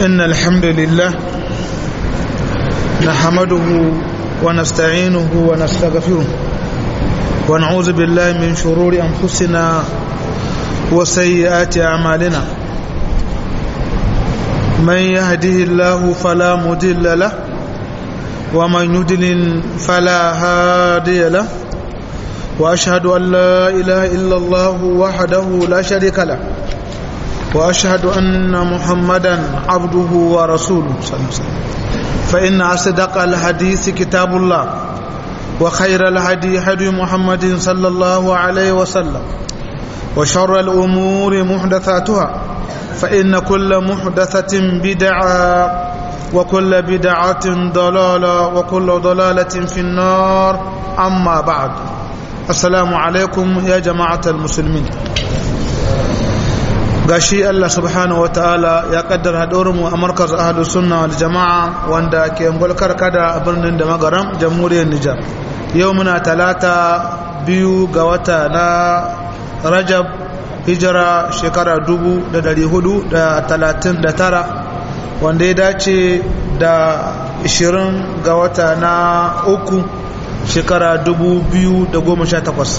إن الحمد لله نحمده ونستعينه ونستغفره ونعوذ بالله من شرور أنفسنا وسيئات أعمالنا من يهده الله فلا مضل له ومن يضلل فلا هادي له وأشهد أن لا إله إلا الله وحده لا شريك له وأشهد أن محمدا عبده ورسوله صلى الله عليه وسلم فإن أصدق الحديث كتاب الله وخير الهدي هدي محمد صلى الله عليه وسلم وشر الأمور محدثاتها فإن كل محدثة بدعة وكل بدعة ضلالة وكل ضلالة في النار أما بعد السلام عليكم يا جماعة المسلمين gashi Allah subhanahu wa ta'ala ya kaddara mu a markaz ahlus sunna wal jama'a wanda ke ngolkar kada a birnin da magaram jamhuriyar Nijar yau muna talata biyu ga wata na Rajab hijira shekara dubu da dari hudu da talatin da tara wanda ya dace da ishirin ga wata na uku shekara dubu biyu da goma sha takwas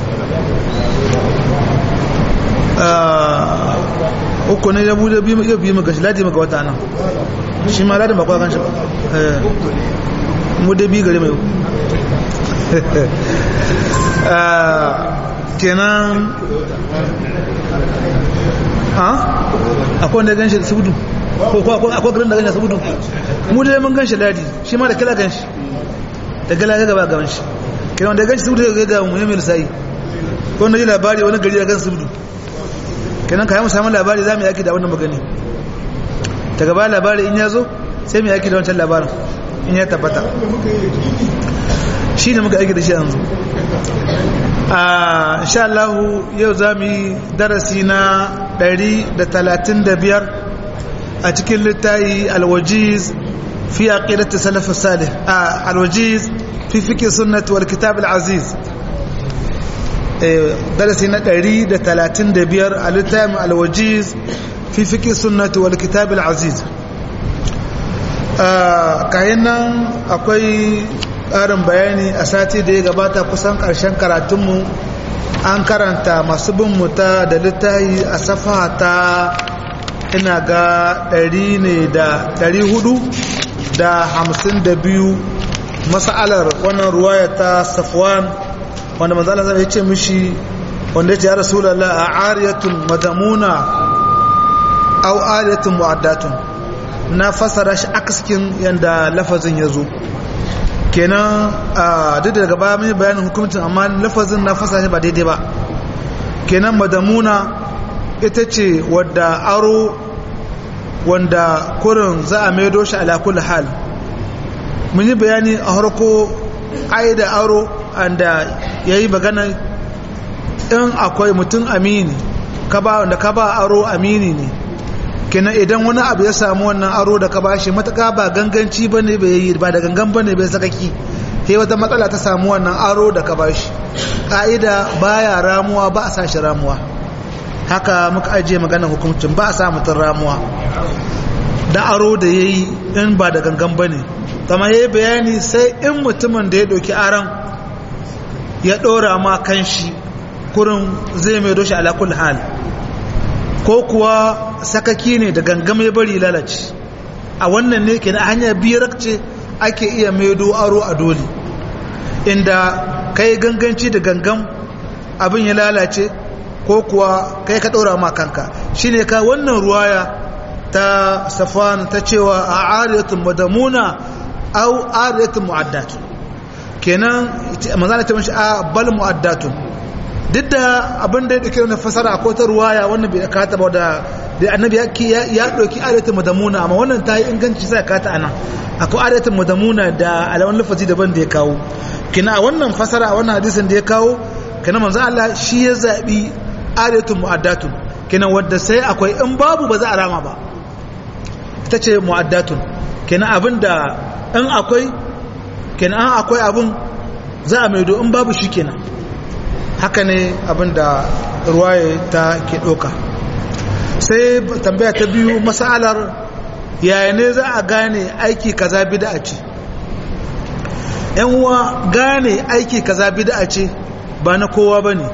uku ne ya bude biyu iya biyu maka shi ladi maka wata nan shi ma ladin bakwa kan shi ba mu da biyu gari mai kenan ha akwai wanda gan shi da sabudu ko akwai garin da gan shi da sabudu mu da mun gan shi ladi shi ma da kala gan shi da gala ga gaba gaban shi kenan wanda gan shi sabudu ga ga mu yi mai lissayi ko wanda ji labari wani gari da gan sabudu kenan kayan samun labari za mu yaki da wannan magani ta gaba labari in ya zo sai mu yaki da wancan labarin in ya tabbata shi ne muka aiki da shi yanzu a insha Allah yau za mu yi darasi na 135 a cikin littayi alwajiz fi aqidati salaf salih a alwajiz fi fiqh sunnah wal kitab al aziz darasi na 135 a littafin alwajiz fi fiƙi sunnati wal kitab al-aziz kayan nan akwai ƙarin bayani a sati da ya gabata kusan ƙarshen karatunmu an karanta masu bin muta da littafi a safa ta ina ga 100 ne da 400 da 52 masalar wannan ruwaya ta safwan wanda manzo Allah ya ce mishi wanda ya ce ya rasulullah a ariyatun madamuna aw ariyatun mu'addatun na fasara shi akaskin yanda lafazin ya zo kenan a duk daga baya mun bayanin hukuncin amma lafazin na fasara shi ba daidai ba kenan madamuna ita ce wadda aro wanda kurin za a maido shi ala kulli hal mun yi bayani a harko ƙa'ida aro anda ya yi magana in akwai mutum amini wanda ka ba aro amini ne kina idan wani abu ya samu wannan aro da ka ba shi matuka ba ganganci ba ne bai yi ba da gangan ba ne bai sakaki sai wata matsala ta samu wannan aro da ka ba shi ƙa'ida baya ramuwa ba a sa shi ramuwa haka muka ajiye maganar hukuncin ba a sa mutum ramuwa da aro da ya yi in ba da gangan ba ne kama ya yi bayani sai in mutumin da ya ɗauki aron ya ɗora ma kan shi kurin zai mai doshi alakul hal ko kuwa sakaki ne da gangam ya bari lalace a wannan ne ke na hanyar biyar ce ake iya maido aro a dole inda kai ganganci da gangam abin ya lalace ko kuwa kai ka ɗora ma kanka shi ne ka wannan ruwaya ta safan ta cewa a ariyatun madamuna au ariyatun mu'addatun kenan manzana ta mashi a bal mu'addatun duk da abin da ya dauke na fasara ko ta ruwaya wannan bai kata ba da da annabi ya dauki ayatul madamuna amma wannan ta yi inganci sai kata ana akwai ayatul madamuna da alawan lafazi daban da ya kawo kina a wannan fasara a wannan hadisin da ya kawo kina manzo Allah shi ya zabi ayatul mu'addatun kina wanda sai akwai in babu ba za a rama ba ita ce mu'addatun kina abinda in akwai kenan an akwai abin za a maido in babu shi kenan haka ne abin da ruwaye ta ke ɗauka sai tambaya ta biyu masalar yaya ne za a gane aiki kaza bid'a ce yan uwa gane aiki kaza bid'a ce ba na kowa bane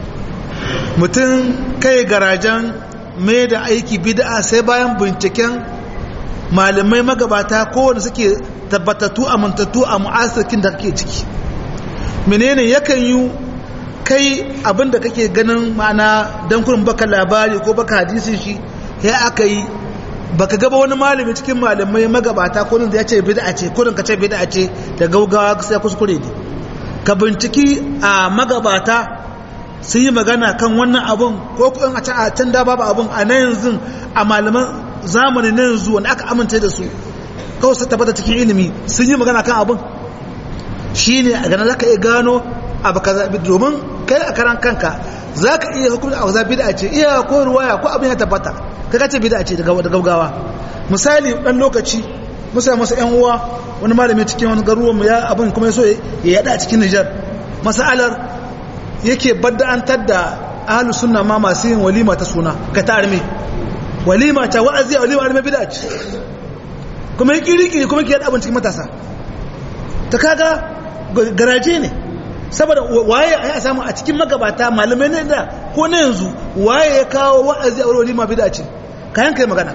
mutum kai garajen mai da aiki bid'a sai bayan binciken malamai magabata kowane suke tabbatattu amintattu a mu'asirkin da kake ciki menene yakan yi kai abin da kake ganin ma'ana don kurin baka labari ko baka hadisin shi ya aka yi baka gaba wani malami cikin malamai magabata ko da ya ce bid'a ce ko ka ce bid'a ce da gaugawa sai kuskure ne ka binciki a magabata sun yi magana kan wannan abun ko kun a a can da babu abun a na yanzu a malaman zamani na yanzu wanda aka amince da su kawai su tabbata cikin ilimi sun yi magana kan abun shine a ganin zaka iya gano abu kaza domin kai a karan kanka zaka iya hukunta a bid'a ce iya ko ruwaya ko abin ya tabbata kaga ce bid'a ce da gaugawa misali dan lokaci musa masa yan uwa wani malami cikin wani garuwan mu ya abin kuma yaso ya yada a cikin Niger masalar yake badda'antar da ahlus sunna ma masu yin walima ta suna ka ta arme walima ta wa'azi a walima arme bid'a ce kuma ya kiri kuma ke yada abin cikin matasa ta kaga garaje ne saboda waye a samu a cikin magabata malamai ne da ko na yanzu waye ya kawo wa'azi a walima bid'a ce kayan kai magana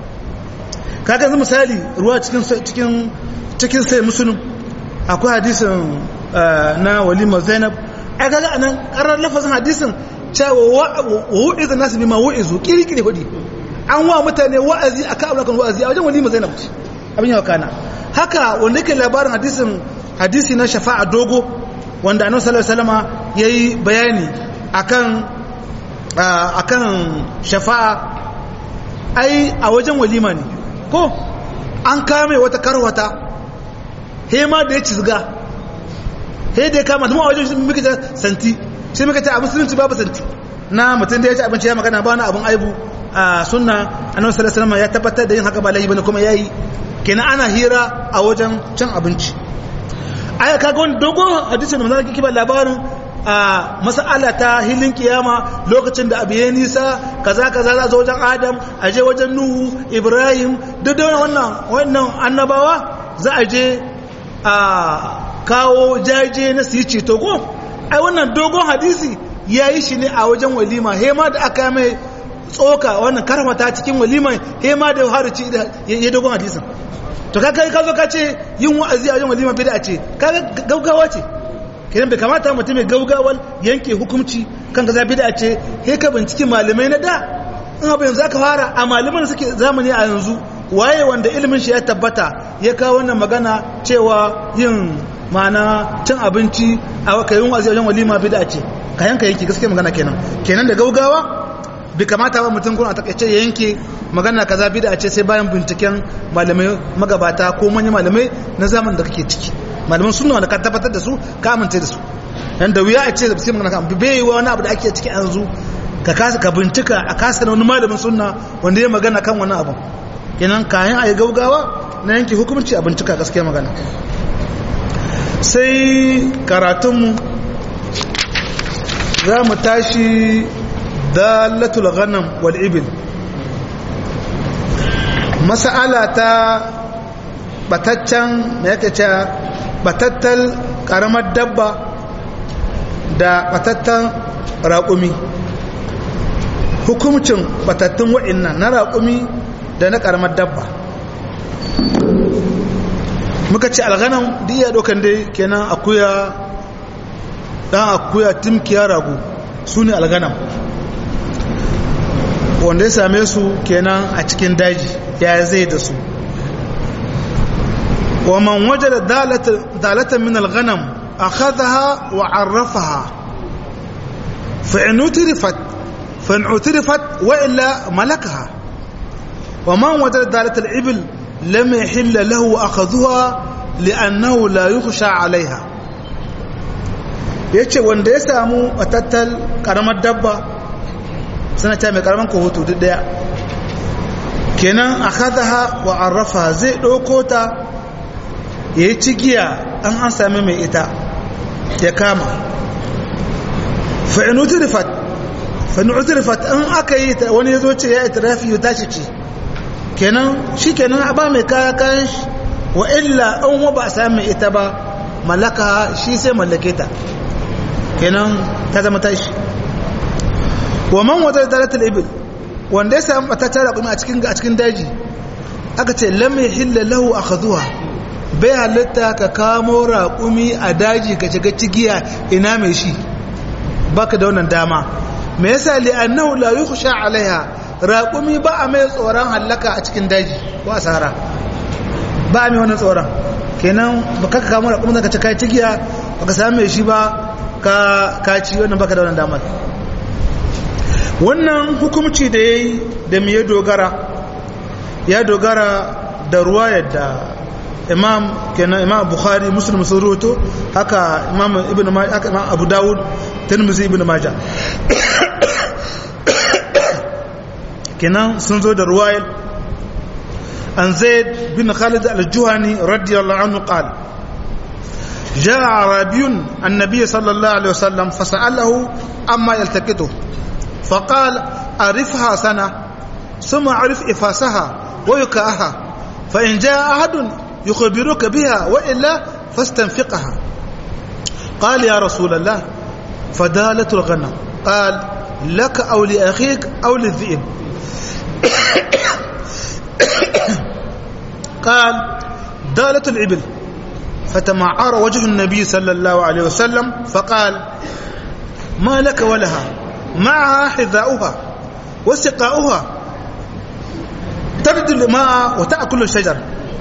kaga yanzu misali ruwa cikin cikin cikin sai musulun akwai hadisin na walima zainab ai kaga anan karar lafazin hadisin cewa wa wu'izu nasu bima wu'izu kirkiri hudi an wa mutane wa'azi akan abu kan wa'azi a wajen walima zainab abin yawa kana haka wanda yake labarin hadisin hadisi na shafa'a dogo wanda annabi sallallahu alaihi wasallama yayi bayani akan akan shafa'a ai a wajen walima ne ko an kame wata karwata he ma da ya cizga he da ya kama tuma a wajen muka ta santi sai muka ta a musulunci babu santi na mutum da ya ci abinci ya magana ba na abin aibu a sunna annabi sallallahu alaihi wasallam ya tabbatar da yin haka ba laifi bane kuma yayi kenan ana hira a wajen cin abinci aya kaga wani dogon hadisin da manzon kiba labarin a mas'ala ta hilin kiyama lokacin da abu ya nisa kaza kaza za zo wajen adam a je wajen nuhu ibrahim duk da wannan wannan annabawa za a je a kawo jaje na su yi ceto ko ai wannan dogon hadisi ya yi shi ne a wajen walima hema da aka mai tsoka wannan karfata cikin walima hema da haruci ya dogon hadisin to ka kai ka zo ka ce yin wa'azi a wajen walima bid'a ce ka gaugawa ce kiran bai kamata mutum mai gaugawar yanke hukunci kan kaza bid'a ce he ka binciki malamai na da in abu yanzu aka fara a malaman suke zamani a yanzu waye wanda ilimin shi ya tabbata ya kawo wannan magana cewa yin mana cin abinci a kayan wa'azi a wajen walima bid'a ce ka yanka yanki gaskiya magana kenan kenan da gaugawa bai kamata ba mutum kuma a takaice ya yanke magana kaza bid'a ce sai bayan binciken malamai magabata ko manyan malamai na zaman da kake ciki malaman sunna wanda ka tabbatar da su ka amince da su dan da wuya a ce sai magana kan bai yi wani abu da ake ciki yanzu ka kasa ka bincika a kasa wani malamin sunna wanda ya magana kan wani abu kenan kayan ayi gaugawa na yanke hukunci a bincika gaskiya magana sai karatunmu za mu tashi dalatul ghanam wal ibil mas'ala ta bataccen me yake cewa batattal karamar dabba da batattan raƙumi hukumcin batattun wa'innan na raƙumi da na karamar dabba muka ce alghanam duk iya dokan dai kenan akuya dan akuya timkiya rago su ne alganam wanda ya same su kenan a cikin daji ya zai da su wa man waje da dalatan min alganam a khadaha wa arrafaha fa'in utirifat wa illa malakaha wa man waje da dalatar ibil lam yahilla lahu akhadhuha li'annahu la yukhsha 'alayha yace wanda ya samu batattal karamar dabba suna ta mai karaman kohoto duk daya kenan akhadha wa arrafa zai dauko ta yayi cigiya an an sami mai ita ya kama fa in utrifat fa in utrifat an aka yi ta wani yazo ce ya itrafi ya tashi ce kenan shi kenan a ba mai kaya kayan shi wa illa an wa ba a sami ita ba mallaka shi sai mallake ta kenan ta zama tashi wa man wata dalatul ibil wanda ya samu bata tara kuma a cikin a cikin daji aka ce lam yahilla lahu akhadhuha bai halitta ka kamo raƙumi a daji ka shiga cigiya ina mai shi baka da wannan dama me yasa li annahu la yukhsha alaiha raƙumi ba a mai tsoron hallaka a cikin daji ko asara ba a mai wannan tsoron kenan baka ka kamo raƙumi ka ci kai cigiya baka samu mai shi ba ka ka ci wannan baka da wannan damar wannan hukumci da yayi da me ya dogara ya dogara da ruwa yadda imam kenan imam bukhari muslim sun ruwato haka imam ibn majah haka imam abu dawud tirmidhi ibn majah kenan sun zo da ruwayar an zaid bin khalid al-juhani radiyallahu anhu qala جاء عربي النبي صلى الله عليه وسلم فسأله أما يلتقطه فقال أعرفها سنة ثم أعرف إفاسها ويكاها فإن جاء أحد يخبرك بها وإلا فاستنفقها قال يا رسول الله فدالة الغنم قال لك أو لأخيك أو للذئب قال دالة الإبل فتمعر وجه النبي صلى الله عليه وسلم فقال ما لك ولها معها حذاؤها وسقاؤها تبدو الماء وتأكل الشجر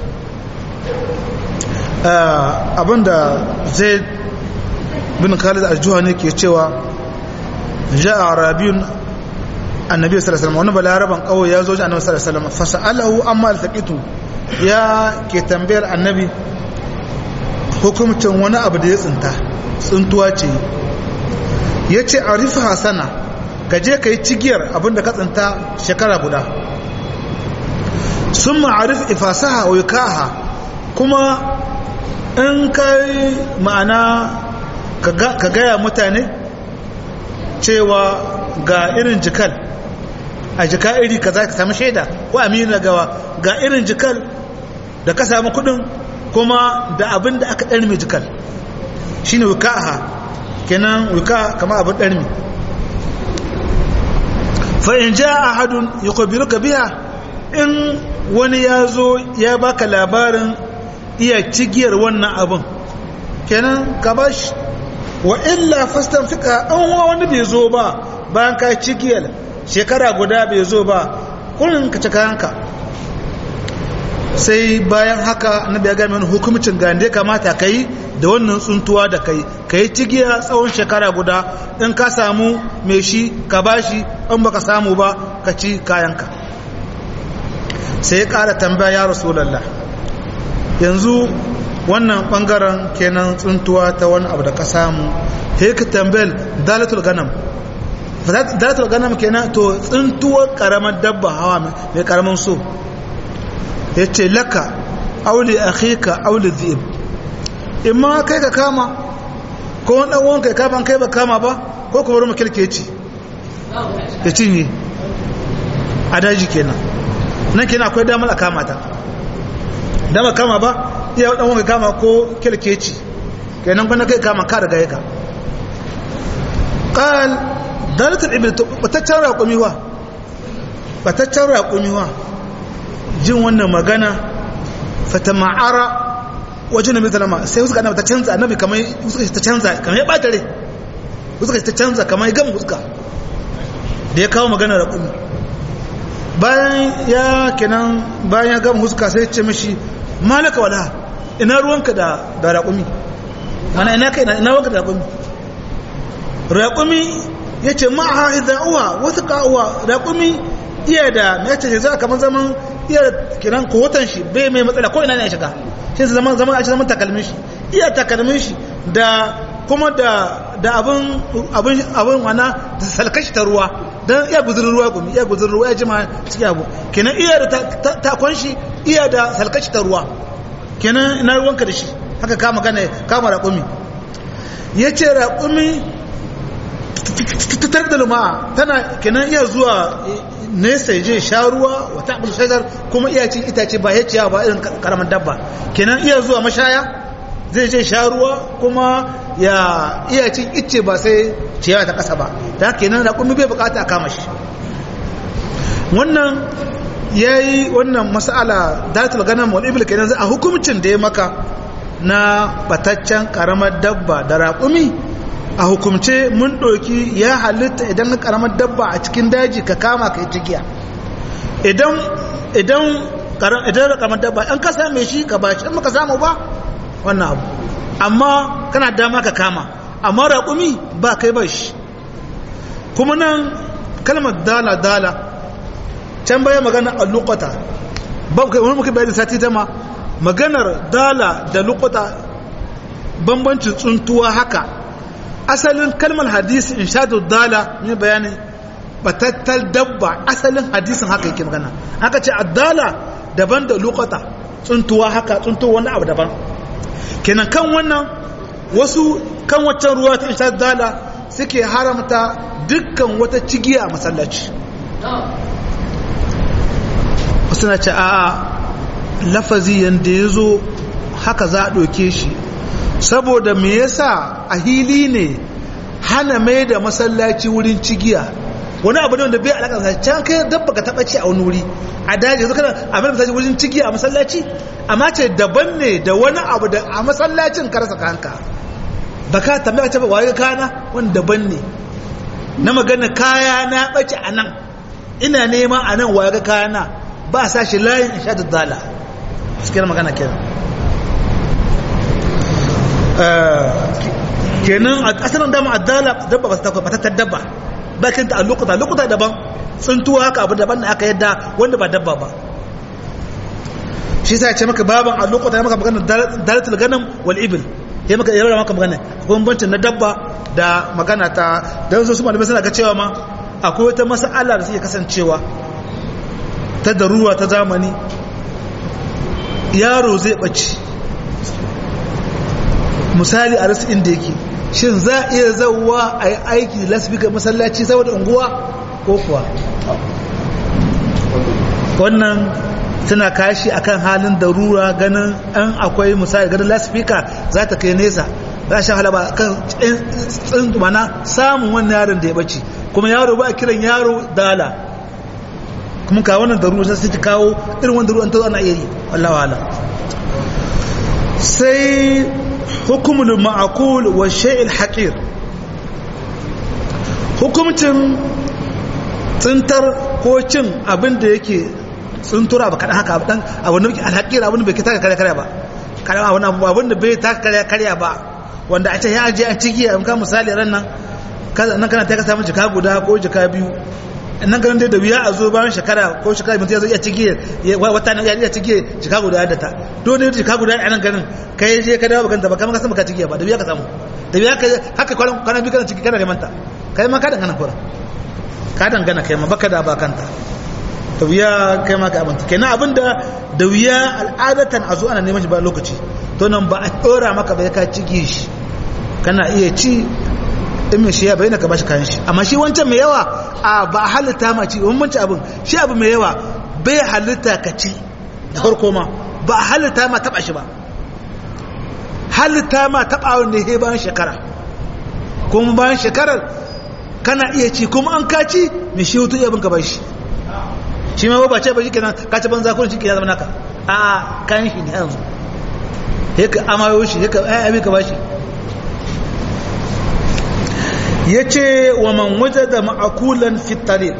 abinda zai bin khalid al-juhani ke cewa ja'a arabiyun annabi sallallahu alaihi wasallam wani balaraban kawai ya zo ji annabi sallallahu alaihi wasallam fasa'alahu amma altaqitu ya ke tambayar annabi hukumcin wani abu da ya tsinta tsuntuwa ce ya ce arifa hasana ka je ka yi cigiyar abinda ka tsinta shekara guda sun ma'arif ifasaha wa yukaha kuma in kai ma'ana ka gaya mutane cewa ga irin jikal a jika iri ka za ka sami shaida ko amina gawa ga irin jikal da ka sami kudin kuma da abin da aka ɗarmi jikal shi ne wukaha kenan wuka kama abin ɗarmi fa'in ja a hadun ya kwabiru ka biya in wani ya zo ya baka labarin iya cigiyar wannan abin kenan ka ba shi wa illa fastan fika an wani bai zo ba bayan ka cigiyar shekara guda bai zo ba kullum ka cika hanka sai bayan haka na biya gami wani hukumcin ga da kamata ka yi da wannan tsuntuwa da kai ka yi cigiya tsawon shekara guda in ka samu mai shi ka ba shi in baka samu ba ka ci kayanka sai ya ƙara tambaya ya rasulallah yanzu wannan ɓangaren kenan tsuntuwa ta wani abu da ka samu sai ka tambayar dalatul ganam dalatul ganam kenan to tsuntuwar ƙaramar dabba hawa mai ƙaramin so ya ce laka auli akhika auli zib imma kai ka kama ko wani ɗan wanka ya kama kai ba kama ba ko kuma ruma kirkeci ya cinye a daji kenan nan kenan akwai damar a kama ta damar kama ba iya ɗan wanka kama ko kirkeci kenan kwanan kai kama ka daga yaka ƙal dalatar ibil bataccen raƙumiwa bataccen raƙumiwa jin wannan magana fata ma'ara wajen nabi salama sai suka annabi ta canza annabi kamar suka ta canza kamar ya bata rai suka ta canza kamar ya gama fuska da ya kawo magana da kumi bayan ya kenan bayan ya gama fuska sai ce mishi malaka wala ina ruwanka da da raƙumi mana ina kai ina ruwanka da raƙumi raƙumi ya ce ma'a ida'uwa wasu ka'uwa raƙumi iya da mai ce za kamar zaman iya kiran kohotan shi bai mai matsala ko ina ne ya shiga shi su zaman zaman a zaman takalmin shi iya takalmin shi da kuma da da abin abin abin wana da salkashi ta ruwa dan iya guzurin ruwa gumi iya guzurin ruwa ya jima cikin abu kenan iya da takon shi iya da salkashi ta ruwa kenan ina ruwanka da shi haka kama gane kama raƙumi ya ce raƙumi tattar da luma'a tana kenan iya zuwa nesa je sha ruwa wata abu shajar kuma iya cin itace ba ya ciyawa ba irin karamar dabba kenan iya zuwa mashaya zai je sha ruwa kuma ya iya cin icce ba sai ciyawa ta kasa ba da kenan raƙumi bai bukata a kama shi wannan ya yi wannan mas'ala datul ganam wal ibil kenan a hukumcin da ya maka na bataccen karamar dabba da raƙumi a hukumce mun ɗauki ya halitta idan na karamar dabba a cikin daji ka kama ka yi cikiya idan idan idan da karamar dabba an ka same shi ka bashi in maka samu ba wannan abu amma kana dama ka kama amma raƙumi ba kai ba shi kuma nan kalmar dala dala can baya magana a lukata ba wani muka bayani sati dama maganar dala da lukata bambancin tsuntuwa haka asalin kalmar hadisi in sha dala ne bayanin batattal dabba asalin hadisin haka yake magana haka ce addala daban da lukata tsuntuwa haka tsuntuwa wani abu daban kenan kan wannan wasu kan waccan ruwa ta insha dala suke haramta dukkan wata cigiya a masallaci wasu na ce a lafazi yadda ya zo haka za a ɗauke shi saboda me yasa a hili ne hana mai da masallaci wurin cigiya wani abu ne wanda bai alaƙa sa can kai dabba ka taɓa ci a wani wuri a daji yanzu kana a mai masallaci wurin cigiya a masallaci amma ce daban ne da wani abu da a masallacin ka rasa kanka ba ka tambaya ce ba waye kana wani daban ne na magana kaya na ɓace a nan ina nema a nan waye kaya na ba a sa shi layin in sha dala cikin magana kenan kenan a asalin dama addala dabba ba ta batattar dabba bakin ta a lokuta lokuta daban tsuntuwa haka abu daban da aka yadda wanda ba dabba ba shi sa ce maka baban a lokuta ya maka magana dalatul ganam wal ibil ya maka yara maka magana bambancin na dabba da magana ta da yanzu su malamai suna ga cewa ma akwai wata mas'ala da suke kasancewa ta daruwa ta zamani yaro zai ɓace misali a rasu inda yake shin za a iya zauwa a yi aiki lasbika masallaci saboda unguwa ko kuwa wannan suna kashi akan halin darura ganin an akwai misali ganin lasbika za ta kai nesa za shan halaba kan tsin mana samun wannan yaron da ya bace kuma yaro ba a kiran yaro dala kuma ka wannan darura sai ta kawo irin wannan darura ta ana iya yi wallahi wala sai hukumul ma'akul wa shay'il haqir hukumcin tsintar ko cin abin da yake tsuntura ba kadan haka dan abin da yake alhaqir abin da bai taka kare kare ba kadan abin abin da bai taka kare kare ba wanda a ce ya aje a ciki an ka misali ran nan nan kana ta ka samu jika guda ko jika biyu nan ganin dai da wuya a zo bayan shekara ko shekara mutum ya zo iya cike wata na iya cike jika guda da ta dole ne jika guda a nan ganin kai je ka dawo bakanta ba kama ka sama ka cike ba da wuya ka samu da wuya ka haka kwanan kana bi kana ciki kana neman ta kai ma ka dangana kura ka dangana kai ma baka da bakanta da wuya kai ma ka abinta kenan abinda da wuya al'adatan a zo ana neman shi ba lokaci to nan ba a dora maka ba ka cike shi kana iya ci in mai shi ya bayyana ka bashi kayan shi amma shi wancan mai yawa a ba halitta ma ci wani manci abin shi abu mai yawa bai halitta ka ci da farko ma ba halitta ma taba shi ba halitta ma taba wanda ya bayan shekara kuma bayan shekarar kana iya ci kuma an kaci mai shi hutu iya bin ka bashi shi ma ba ce ba shi kenan ka ci banza ko shi ke ya zama naka a kayan shi ne yanzu ya ka amayo shi ya ka ayyami ka bashi ya ce wa man waje da ma'akulan fitarik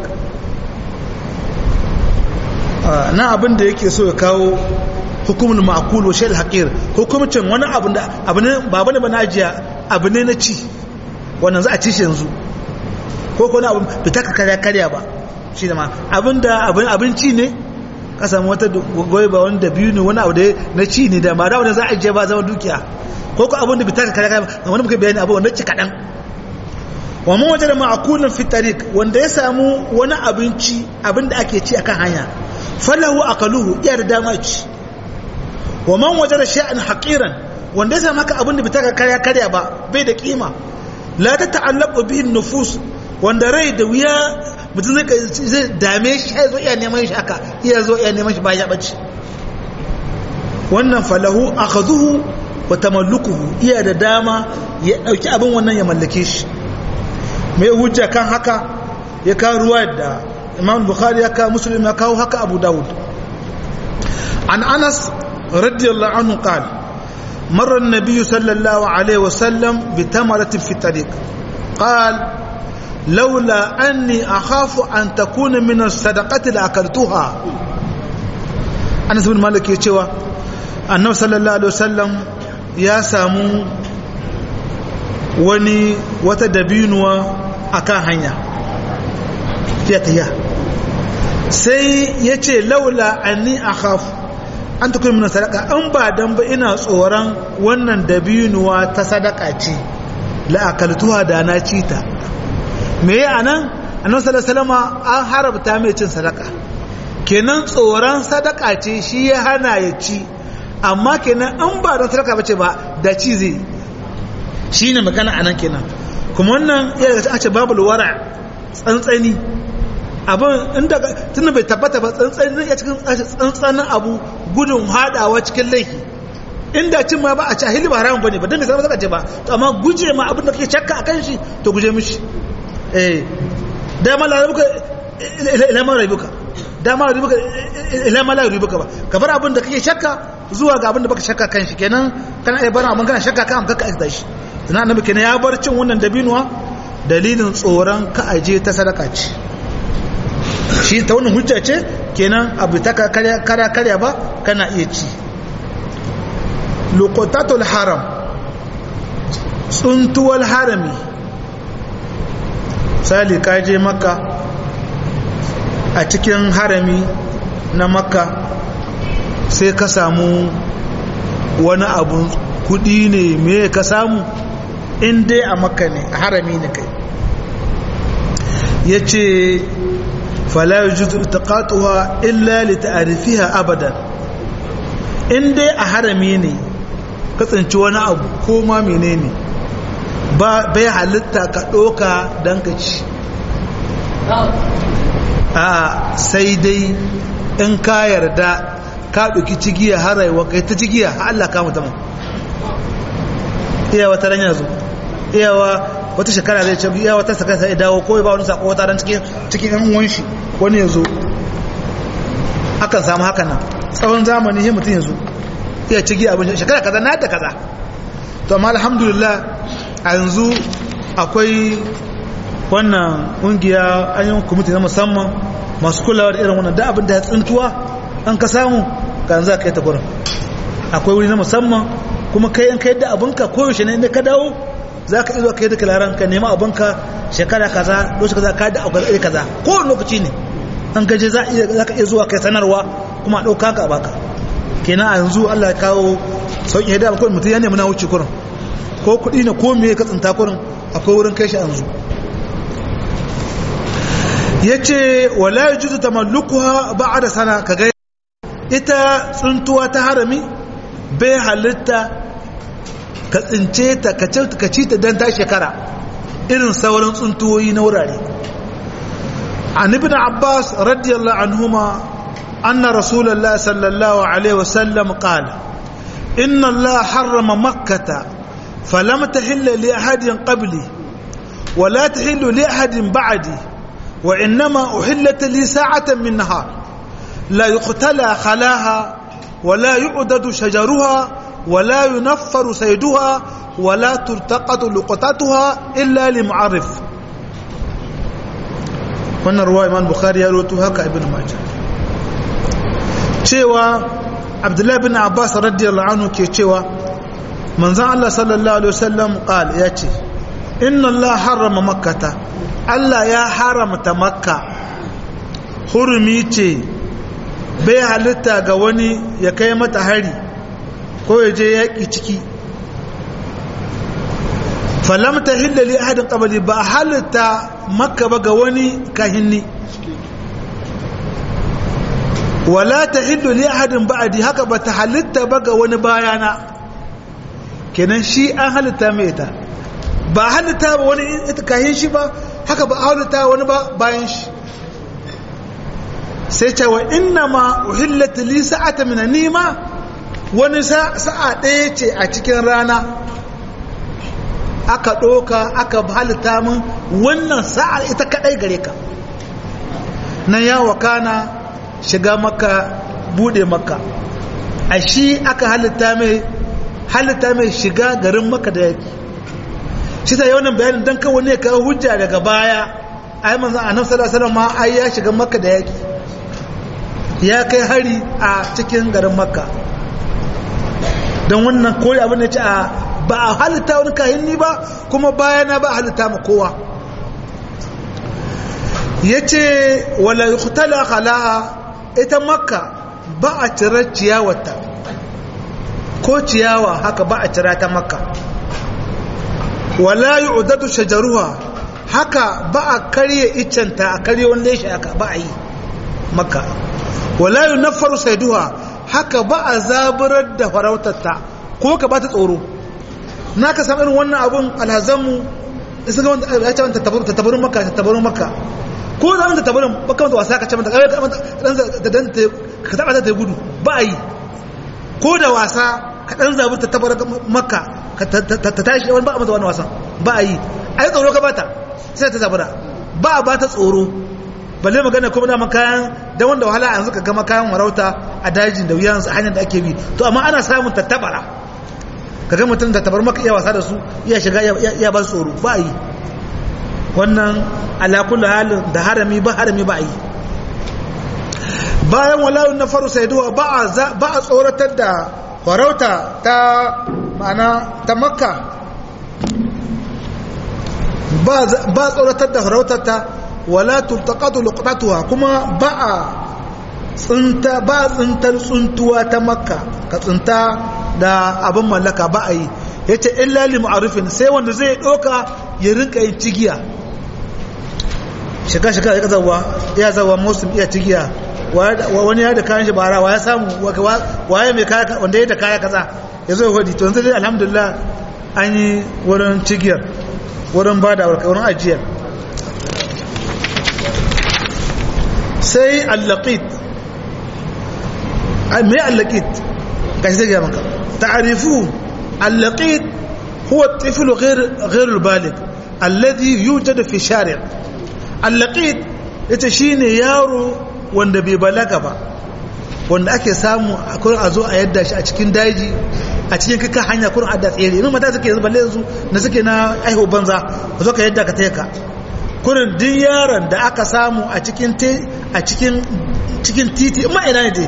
na abin da yake so ya kawo hukumin ma'akul wa shail haƙir hukumcin wani abu da abu ne ba bane ba na ajiya abu ne na ci wannan za a ci shi yanzu ko ko na abu fita ka karya karya ba shi da ma abin da abinci ne ka samu wata goyi ba wani da biyu ne wani abu da na ci ne da ba da wani za a ajiye ba zama dukiya ko ko abin da fita ka karya karya ba wani muka bayani abu wanda ci kaɗan wa man wajada ma'kulan fi tariq wanda ya samu wani abinci abinda ake ci akan hanya falahu aqaluhu iya da dama ci wa man wajada shay'an haqiran wanda ya samu haka abinda bita ka karya karya ba bai da kima la ta ta'allaqu bihi nufus wanda rai da wuya mutum zai dame shi ya zo iya neman shi haka iya zo iya neman shi ba ya ɓace wannan falahu akhadhuhu wa tamallukuhu iya da dama ya dauki abin wannan ya mallake shi mai hujja kan haka ya kawo ruwa da Imam Bukhari ya kawo Muslim ya kawo haka Abu Dawud an Anas radiyallahu anhu qala مر النبي صلى الله عليه وسلم بتمرة في الطريق قال لولا أني أخاف أن تكون من الصدقة لأكلتها أنس بن مالك يتشوى annabi sallallahu alaihi wasallam ya samu wani wata dabinuwa akan hanya ya tafiya sai ya ce laula anni akhaf an tukun min sadaka an ba dan ba ina tsoron wannan dabinuwa ta sadaka ce la akaltuha da na ci ta me ya anan annabi sallallahu alaihi wasallam an harabta mai cin sadaka kenan tsoron sadaka ce shi ya hana ya ci amma kenan an ba don sadaka bace ba da ci zai shi ne magana anan kenan kuma wannan iya daga ce babu wara tsantsani abin inda tunda bai tabbata ba tsantsani ya cikin tsantsanin abu gudun hadawa cikin laifi inda cin ma ba a ci ahili ba haramun bane ba dan bai san zaka ce ba to amma guje ma abin da kake shakka akan shi to guje mishi eh da ma la rubuka ila ma rubuka da ma rubuka ila ma la rubuka ba ka bar abin da kake shakka zuwa ga abin da baka shakka kan shi kenan kana iya bar abin kana shakka kan ka aikata shi sannan annabi kenan ya bar cin wannan dabinuwa dalilin tsoron ka aje ta sadaka ce shi ta wannan hujja ce kenan abu ta karya karya ba kana iya ci luqatatul haram tsuntuwal harami sali ka je makka a cikin harami na makka sai ka samu wani abu kudi ne me ka samu in dai a makka ne a harami ne kai ya ce falayu juzu taqatuha illa li ta'rifiha abadan in dai a harami ne ka tsinci wani abu ko ma menene ba bai halitta ka doka dan ka ci a sai dai in ka yarda ka ɗauki cigiya har rayuwa kai ta cigiya har Allah ka mutum iya wata ran yanzu iyawa wata shekara zai ce iya wata sakar sai dawo ko ba wani sako wata ran cikin cikin yan uwan shi wani yanzu akan samu haka nan tsawon zamani sai mutum yanzu iya cigi abin shekara kaza na da kaza to amma alhamdulillah a yanzu akwai wannan kungiya an yi kwamiti na musamman masu kulawa da irin wannan da abin da ya tsintuwa an ka samu ka za ka yi ta gurin akwai wuri na musamman kuma kai in kai da abinka koyaushe ne inda ka dawo za ka iya kai da kalaran ka nema abinka shekara kaza lokaci kaza ka da aukar iri kaza kowane lokaci ne an gaje za ka iya zuwa kai sanarwa kuma a ɗauka ka baka kenan a yanzu allah ya kawo sauƙi da akwai mutum ya nemi na wuce kurin ko kuɗi ne ko me ka tsinta kurin akwai wurin kai shi yanzu ya ce wala yi juzu tamallukuwa ba a da sana ka gai ita tsuntuwa ta harami bai halitta ka tsince ta ka ci ta don ta shekara irin sauran tsuntuwoyi na wurare an ibn abbas radiyallahu anhuma anna rasulullah sallallahu alaihi wasallam qala inna allah harrama makkata falam tahilla li ahadin qabli ولا تحل لأحد بعدي وإنما أحلت لي ساعة من نهار لا يقتلى خلاها ولا يعدد شجرها ولا ينفر سيدها ولا تلتقط لقطتها إلا لمعرف wannan ruwa imam bukhari ya roto haka ibn majah cewa abdullahi bin abbas radiyallahu anhu ke cewa manzon Allah sallallahu alaihi wasallam qal ya ce inna Allah harrama makkata Allah ya haramta makka hurumi ce bai halitta ga wani ya kai mata hari ko ya je yaƙi ciki falamta hillali ahadin ƙabali ba a halitta makka ba ga wani kahinni wala ta hillali ahadin ba'adi haka ba ta halitta ba ga wani bayana kenan shi an halitta mai ita ba halitta ba wani ita kahin shi ba haka ba halitta wani ba bayan shi sai ce wa inna ma uhillat li sa'ata min nima wani sa'a ɗaya ce a cikin rana aka ɗoka aka halitta min wannan sa'a ita kaɗai gare ka nan ya wakana shiga maka bude maka a shi aka halitta mai halitta mai shiga garin maka da yaki shi ta yawan bayanin don kawo ne kawo hujja daga baya ai manzan annabi sallallahu alaihi wasallam ma ai ya shiga maka da yaki ya kai hari a cikin garin makka don wannan koyi abin da ce a ba a halitta wani kayan ni ba kuma bayana ba a halitta ma kowa ya ce wala yukhtala khalaha ita makka ba a cire ciyawarta ko ciyawa haka ba a cira ta makka wala yu'dadu shajaruha haka ba a karye iccenta a karye wanda ya haka ba a yi makka wala yunaffaru saiduha haka ba a zaburar da farautarta ko ka ba ta tsoro na ka samu irin wannan abun alhazanmu isa ga wanda ya ce wanda tattabarun maka tattabarun maka ko da wanda tattabarun baka wanda wasa ka ce mata da dan ka taba ta gudu ba a yi ko da wasa ka dan zabur tattabar maka ta tashi wani ba a mata wani wasan ba a yi a yi tsoro ka bata sai ta zabura ba a ba ta tsoro balle magana kuma da makayan da wanda wahala a yanzu ka gama kayan warauta a dajin da wuyan hanyar da ake bi to amma ana samun tattabara kaga mutum da tabar maka iya wasa da su iya shiga iya ba tsoro ba yi wannan alakula halin da harami ba harami ba yi bayan walawun na faru saiduwa ba a tsoratar da farauta ta ma'ana ta makka ba tsoratar da farautar ta wala tultaqatu luqtatuha kuma ba a tsinta ba tsintar tsuntuwa ta makka ka tsinta da abin mallaka ba a yi ya ce illa li ma'arufin sai wanda zai ɗauka ya rinka yin cigiya shiga shiga ya zawa ya zawa musul iya cigiya wani ya da kayan shi bara wa ya samu waye mai kaya wanda ya da kaya kaza ya zo hudi to yanzu dai alhamdulillah an yi wurin cigiyar wurin ba da wurin ajiyar sai allaqit mai allaqit gashi zai gaya maka تعرفون اللقيط هو الطفل غير غير البالغ الذي يوجد في شارع اللقيط ita shine yaro wanda bai balaga ba wanda ake samu akwai a zo a yadda shi a cikin daji a cikin kaka hanya kurin adda tsere yin mata suke yanzu balle yanzu na suke na aiho banza ka zo ka yadda ka teka kurin duk yaron da aka samu a cikin a cikin cikin titi ma ina ne dai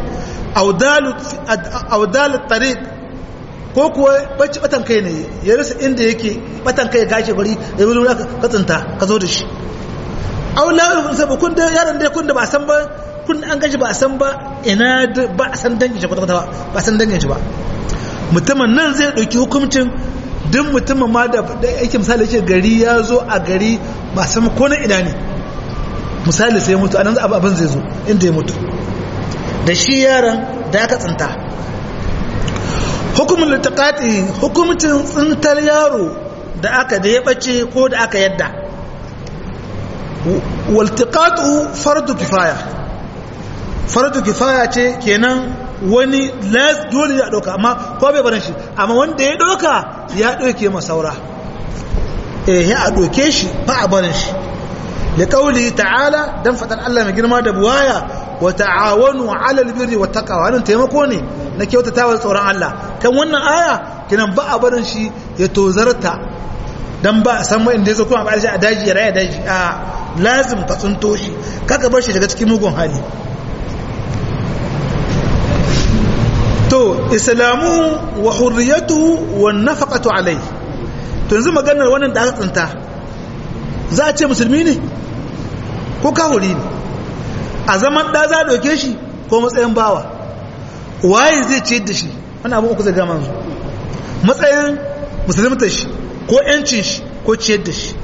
audalu tariq ko kuwa bacci batan kai ne ya rasa inda yake batan kai gashi bari ya wuri ka tsinta ka zo da shi aula ulun sabu kun da yaron da kun da ba san ba kun an gashi ba san ba ina ba san dangin shi kwata ba san dangin shi ba mutumin nan zai dauki hukuncin duk mutumin ma da yake misali yake gari ya zo a gari ba san ko na ina ne misali sai mutu anan abin zai zo inda ya mutu da shi yaron da aka tsinta hukumin littaƙaƙi hukumcin tsintar yaro da aka da ya ɓace ko da aka yadda waltiƙaƙu fardu kifaya fardu kifaya ce kenan wani dole ya ɗauka amma ko bai barin shi amma wanda ya ɗauka ya ɗauke masaura eh ya a ɗauke shi ba a barin shi da ƙauli ta'ala don faɗar Allah mai girma da buwaya wa ta'awanu 'alal birri wat taqwa wannan taimako ne na kyautatawa tsoron Allah kan wannan aya kinan ba a barin shi ya tozarta dan ba san mai inda yazo kuma ba shi a daji ya raya daji a lazim ka tsunto shi kaka bar shi daga cikin mugun hali to islamu wa hurriyatuhu wan nafaqatu alayhi to yanzu maganar wannan da aka tsinta za a ce musulmi ne ko kahuri ne a zaman ɗa za a ɗauke shi ko matsayin bawa waye zai ce da shi wani abin uku zai gama zu matsayin musulmta shi ko yancin shi ko ciyar da shi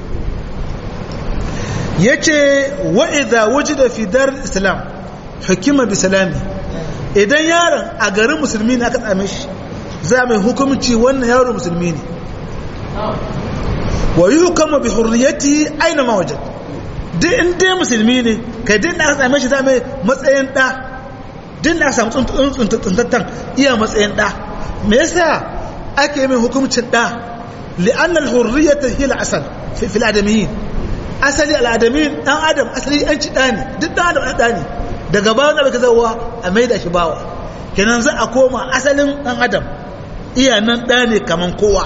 ya ce wa'iza waje da fidar islam hukuma bi salami idan yaron a garin musulmi ne aka tsame shi za mai hukumci wannan yaro musulmi ne wa yi hukama bi hurriyati aina mawajad duk in dai musulmi ne kai din da aka same shi zame matsayin ɗa din da aka samu tsuntattan iya matsayin ɗa me yasa ake mai hukumcin ɗa li'annal hurriyata hiya al-asal fi al-adamiyyin asali al-adamiyyin dan adam asali yanci ɗa ne duk dan adam ɗa ne daga bayan da baka zawa a maida shi bawa kenan za a koma asalin dan adam iya nan ɗa ne kaman kowa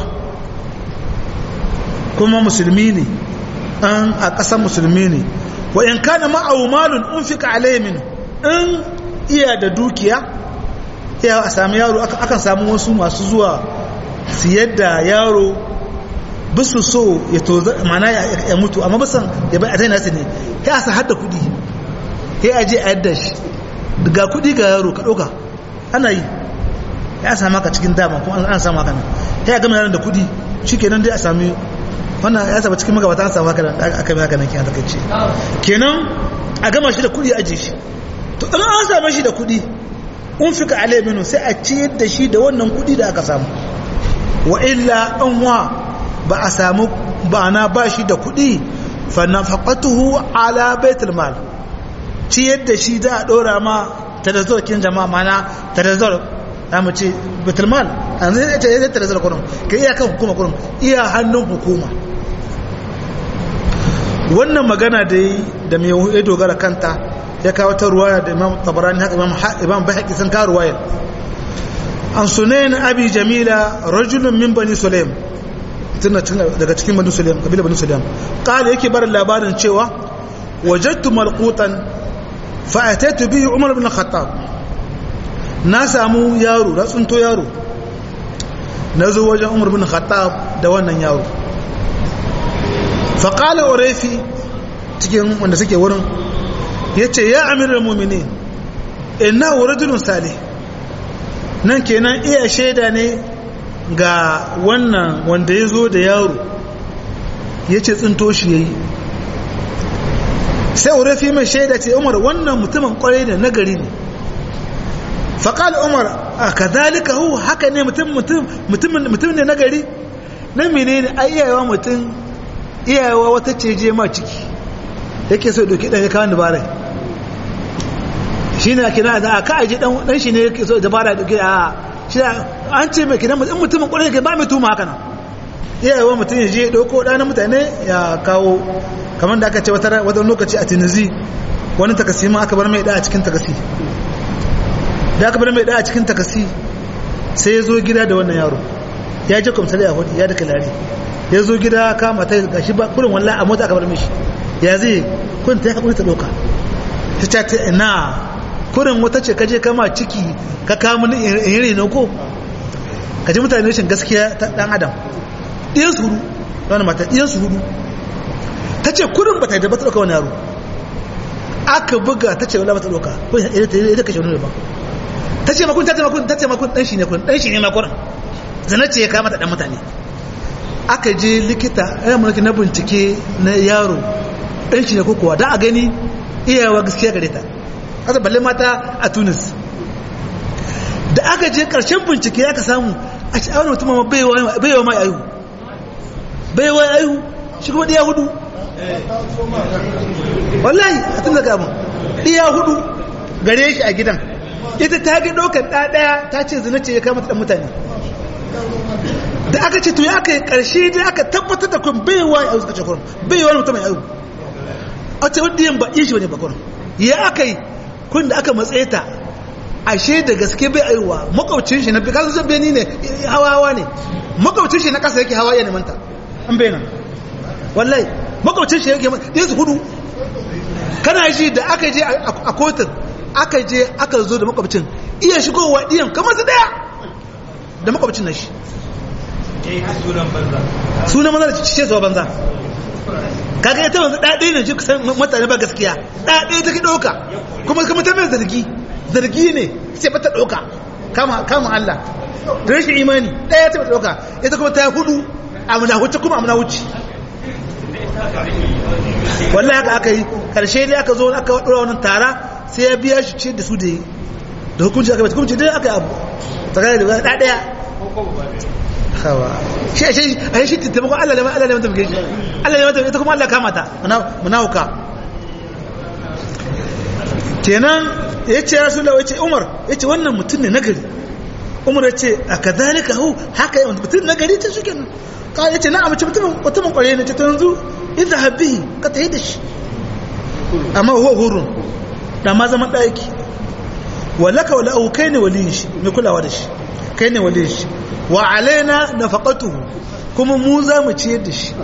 kuma musulmi ne an a ƙasar musulmi ne wa in kana ma'ahu malun unfika alayhi min in iya da dukiya iya a sami yaro akan samu wasu masu zuwa siyar da yaro bisu so ya toza mana ya mutu amma bisan ya bai a nasu ne ya sa hada kudi ya aje a yadda shi ga kudi ga yaro ka ɗauka ana yi ya sami haka cikin dama kuma an samu haka nan ya gama yaron da kudi shi kenan dai a sami wannan ya saba cikin magabata an samu haka nan aka yi haka nan kina takaice kenan a gama shi da kudi a aje shi to in an same shi da kudi un fika alai minu sai a ciyar da shi da wannan kudi da aka samu wa illa an wa ba a samu ba na ba shi da kudi fa nafaqatuhu ala baitul mal ciyar da shi da a dora ma tadazzur kin jama'a mana tadazzur za mu ce baitul mal an zai ce zai tadazzur kurum kai iya kan hukuma kurum iya hannun hukuma wannan magana da yi da mai ya dogara kanta ya kawo ta ruwaya da imam tabarani haka imam imam bayhaqi sun kawo ruwaya an sunayn abi jamila rajulun min bani sulaim tana daga cikin bani sulaim kabila bani sulaim qala yake bar labarin cewa wajadtu malqutan fa ataitu bihi umar ibn khattab na samu yaro na tsunto yaro na zo wajen umar ibn khattab da wannan yaro fa qala urayfi cikin wanda suke wurin ya ce ya amirar mummini ina rajulun salih nan kenan iya shaida ne ga wannan wanda ya zo da yaro ya ce tsinto shi ya yi sai urafi mai shaida ce umar wannan mutumin kwarai da nagari ne faƙal umar a kazalika hu haka ne mutum ne nagari na mene ne a iyayewa mutum iyayewa wata ce je ma ciki yake so doki ɗan ya kawo dabarai shi ne kina da aka aji dan shi ne yake so dabara da ke a shi an ce mai kina mutum mutumin kwarai ke ba mai tuma haka nan iyayewa mutum ya je ya dauko ɗanin mutane ya kawo kamar da aka ce wata lokaci a tunizi wani takasi ma aka bar mai ɗaya a cikin takasi da aka bar mai ɗaya a cikin takasi sai ya zo gida da wannan yaro ya je kwamsali a hudu ya da kalari ya zo gida kama ta gashi ba kurin wallahi a mota aka bar mishi ya zai kun ta ya haƙuri ta ɗauka ta ce ta ina kurin wata ce kaje kama ciki ka kama ni iri na ko ka ji mutane rashin gaskiya ta dan adam ɗiyan su hudu wani mata ɗiyan su hudu ta ce kurin ba ta yadda ba ta ɗauka wani yaro aka buga ta ce wala ba ta ɗauka ko ita kashe wani ba ta ce makon ta ce makon ta ce makon ɗan shi ne kun ɗan shi ne makon zana ce ya kama ta ɗan mutane aka je likita ya mulki na bincike na yaro ɗan shi ne ko kuwa da a gani iyawa gaskiya gare ta kasa balle mata a tunis da aka je karshen bincike ya ka samu a ci awon mutum ma baiwa mai ayu baiwa ayu shi kuma ɗiya hudu wallahi a tun daga abin ɗiya hudu gare shi a gidan ita ta ga ɗaukar ɗaya ta ce zina ce ya kama ta mutane da aka ce to ya aka yi ƙarshe da aka tabbatar da kun baiwa ayu suka ce kurum baiwa mutum mai ayu a ce wadda yin ba iya shi wani bakon ya aka yi kun da aka matsaye ta ashe da gaske bai aiwa makwabcin shi na fi kasan zan beni ne hawa hawa ne makwabcin shi na kasa yake hawa ya nemanta an bai nan wallahi makwabcin shi yake ɗaya su hudu kana shi da aka je a kotun aka je aka zo da makwabcin iya shigowa ɗiyan kamar su ɗaya da makwabcin na shi sunan banza da cishe zuwa banza kaga ita wanzu ɗaɗe ne ji kusan mutane ba gaskiya ɗaɗe ta ki ɗauka kuma kuma ta mai zargi zargi ne sai ba ta ɗauka kama kama Allah rashin imani ɗaya ta ɗauka ita kuma ta hudu a muna wuce kuma a muna wuce wallahi haka aka yi karshe dai aka zo aka ɗora wannan tara sai ya biya shi ce da su da yi da hukunci aka bai hukunci dai aka yi abu tsakanin da ɗaya hawa shi ashe a shi taimakon Allah ne Allah ne mutum gaji Allah ne mutum ita kuma Allah kama ta munawuka kenan ya ce ya sula wace umar ya ce wannan mutum ne nagari umar ya ce a ka zalika hu haka yawan mutum nagari ta suke nan kawai ya ce na amince mutumin kwarai ne ta yanzu idan habbihi ka ta yi da shi amma huwa hurun da ma zaman ɗaki wallaka wala au kai ne waliyin shi mai kulawa da shi kai ne waliyin shi wa alaina nafaqatuhu kuma mu za mu ciyar da shi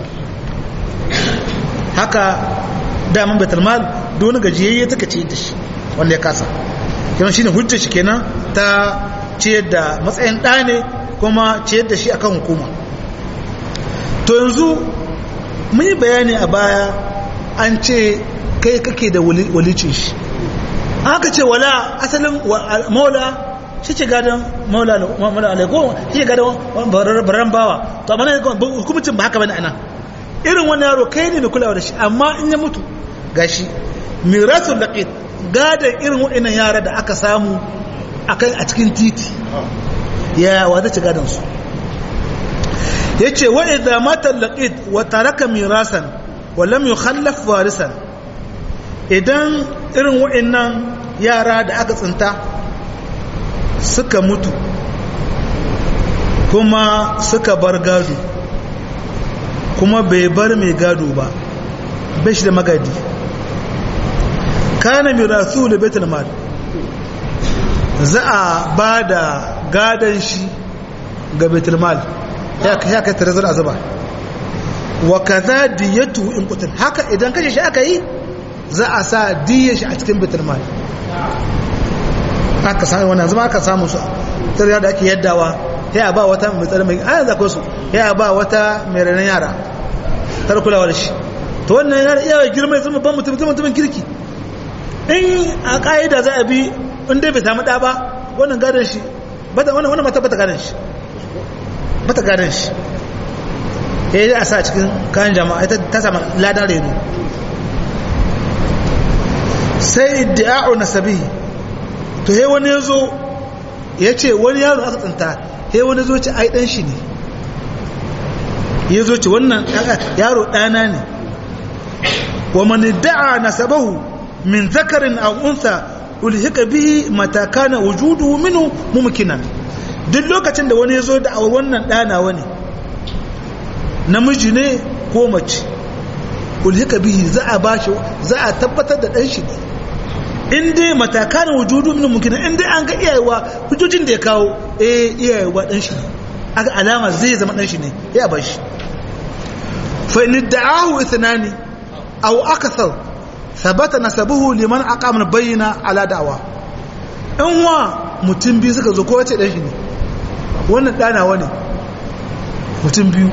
haka daman baitul mal da wani gajiyayye take ciyar da shi wanda ya kasa kenan shine hujjar shi kenan ta ciyar da matsayin ɗa ne kuma ciyar da shi akan hukuma to yanzu mun yi bayani a baya an ce kai kake da walicin shi aka ce wala asalin maula shi ce gadon maula alaiko shi ce gadon bararren bawa to amma hukumcin ba haka bane anan irin wani yaro kai ne mai kulawa da shi amma in ya mutu gashi mirasul laqit gadon irin waɗannan yara da aka samu akan a cikin titi ya wa zai ci gadon su yace wa idza mata laqit wa taraka mirasan wa lam yukhallaf warisan idan irin waɗannan yara da aka tsinta suka mutu kuma suka bar gado kuma bai bar mai gado ba bai shi da magadi kana mirasu da betul mal za a ba da gadon shi ga betul mal ya kai tarazar azaba wa kaza diyatu in kutul haka idan kashe shi aka yi za a sa diya shi a cikin betul mal aka sami wannan zama aka samu su tsariya da ake yaddawa ya ba wata mai tsari mai ayan zako su ya ba wata mai ranar yara tar kulawa da shi to wannan yana iya girma ya zama ban mutum mutumin kirki in a ka'ida za a bi in dai bai samu ɗa ba wannan gadon shi wannan mata bata gadon shi bata gadon shi ya yi a sa cikin kayan jama'a ta samu ladan reno sai iddi'a'u nasabihi to he wani yazo yace wani yaro aka tsinta he wani zo ce ai dan shi ne yazo ce wannan yaro dana ne wa man da'a nasabahu min zakarin aw untha ulhika bihi mata kana wujuduhu minhu mumkinan duk lokacin da wani yazo da wannan dana wani namiji ne ko mace ulhika bihi za a bashi za a tabbatar da dan shi ne in dai matakan wujudu min mumkin in dai an ga iyayewa hujjojin da ya kawo eh iyayewa dan shi aka alama zai zama dan shi ne ya bar shi fa in da'ahu ithnani aw akthar thabata nasabuhu liman aqama bayyana ala da'wa in wa mutum biyu suka zo ko wace dan shi ne wannan dana wani mutum biyu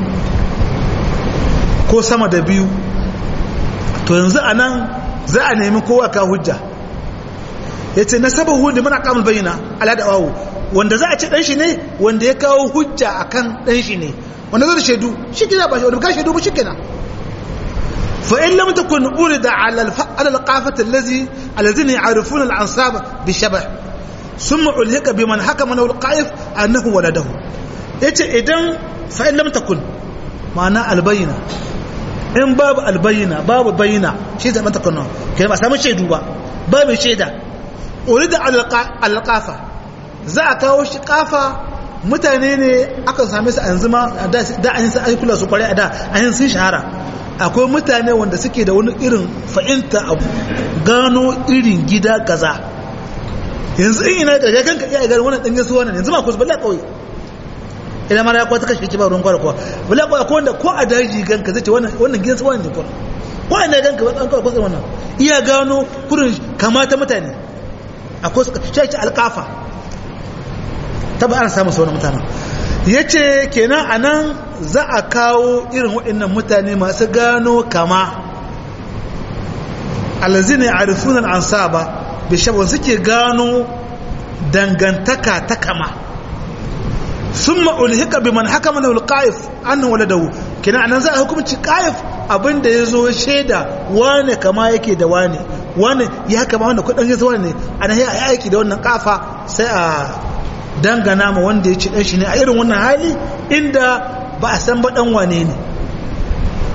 ko sama da biyu to yanzu anan za a nemi kowa ka hujja ya ce na saba hudu mana kamun bayyana ala da wawo wanda za a ce dan shi ne wanda ya kawo hujja akan dan shi ne wanda zai da shaidu shi kina ba shi wanda ka shaidu ba shi kina fa in lam takun urida ala ala alqafat allazi alladhina ya'rifuna al-ansab bi shabah thumma ulhika biman hakama lahu al-qa'if annahu waladahu yace idan fa in lam takun ma'ana albayna in babu albayna babu bayina shi zama takun kai ba samu shaidu ba babu shaida urida alƙafa za a kawo shi ƙafa mutane ne aka same su a yanzu ma da an yi sun kula su kwarai a da an yi sun shahara akwai mutane wanda suke da wani irin fa'inta abu gano irin gida kaza yanzu in ina da kanka iya gani wannan ɗanyen su wannan yanzu ma kusa bala kawai idan mara ya kwata kashe ki ba ruwan kwara kuwa bala kawai ko wanda ko a daji ganka zai ce wannan gidan su wannan ne kuwa ko a ina ganka ba ɗan kawai kwasa wannan iya gano kurin kamata mutane akwai suka shi alkafa taba ana samun sauran mutanen ya ce kenan a nan za a kawo irin waɗannan mutane masu gano kama alazina a rufunan an saba bishabar suke gano dangantaka ta kama sun ma'ulhika bi man haka mana ulƙa'if an wale da kenan anan za a hukumci ƙa'if abinda ya zo shaida wane kama yake da wane wane ya kama wanda kudin ya zuwa ne ana yi aiki da wannan kafa sai a dangana ma wanda ya ci dan shi ne a irin wannan hali inda ba a san ba dan wane ne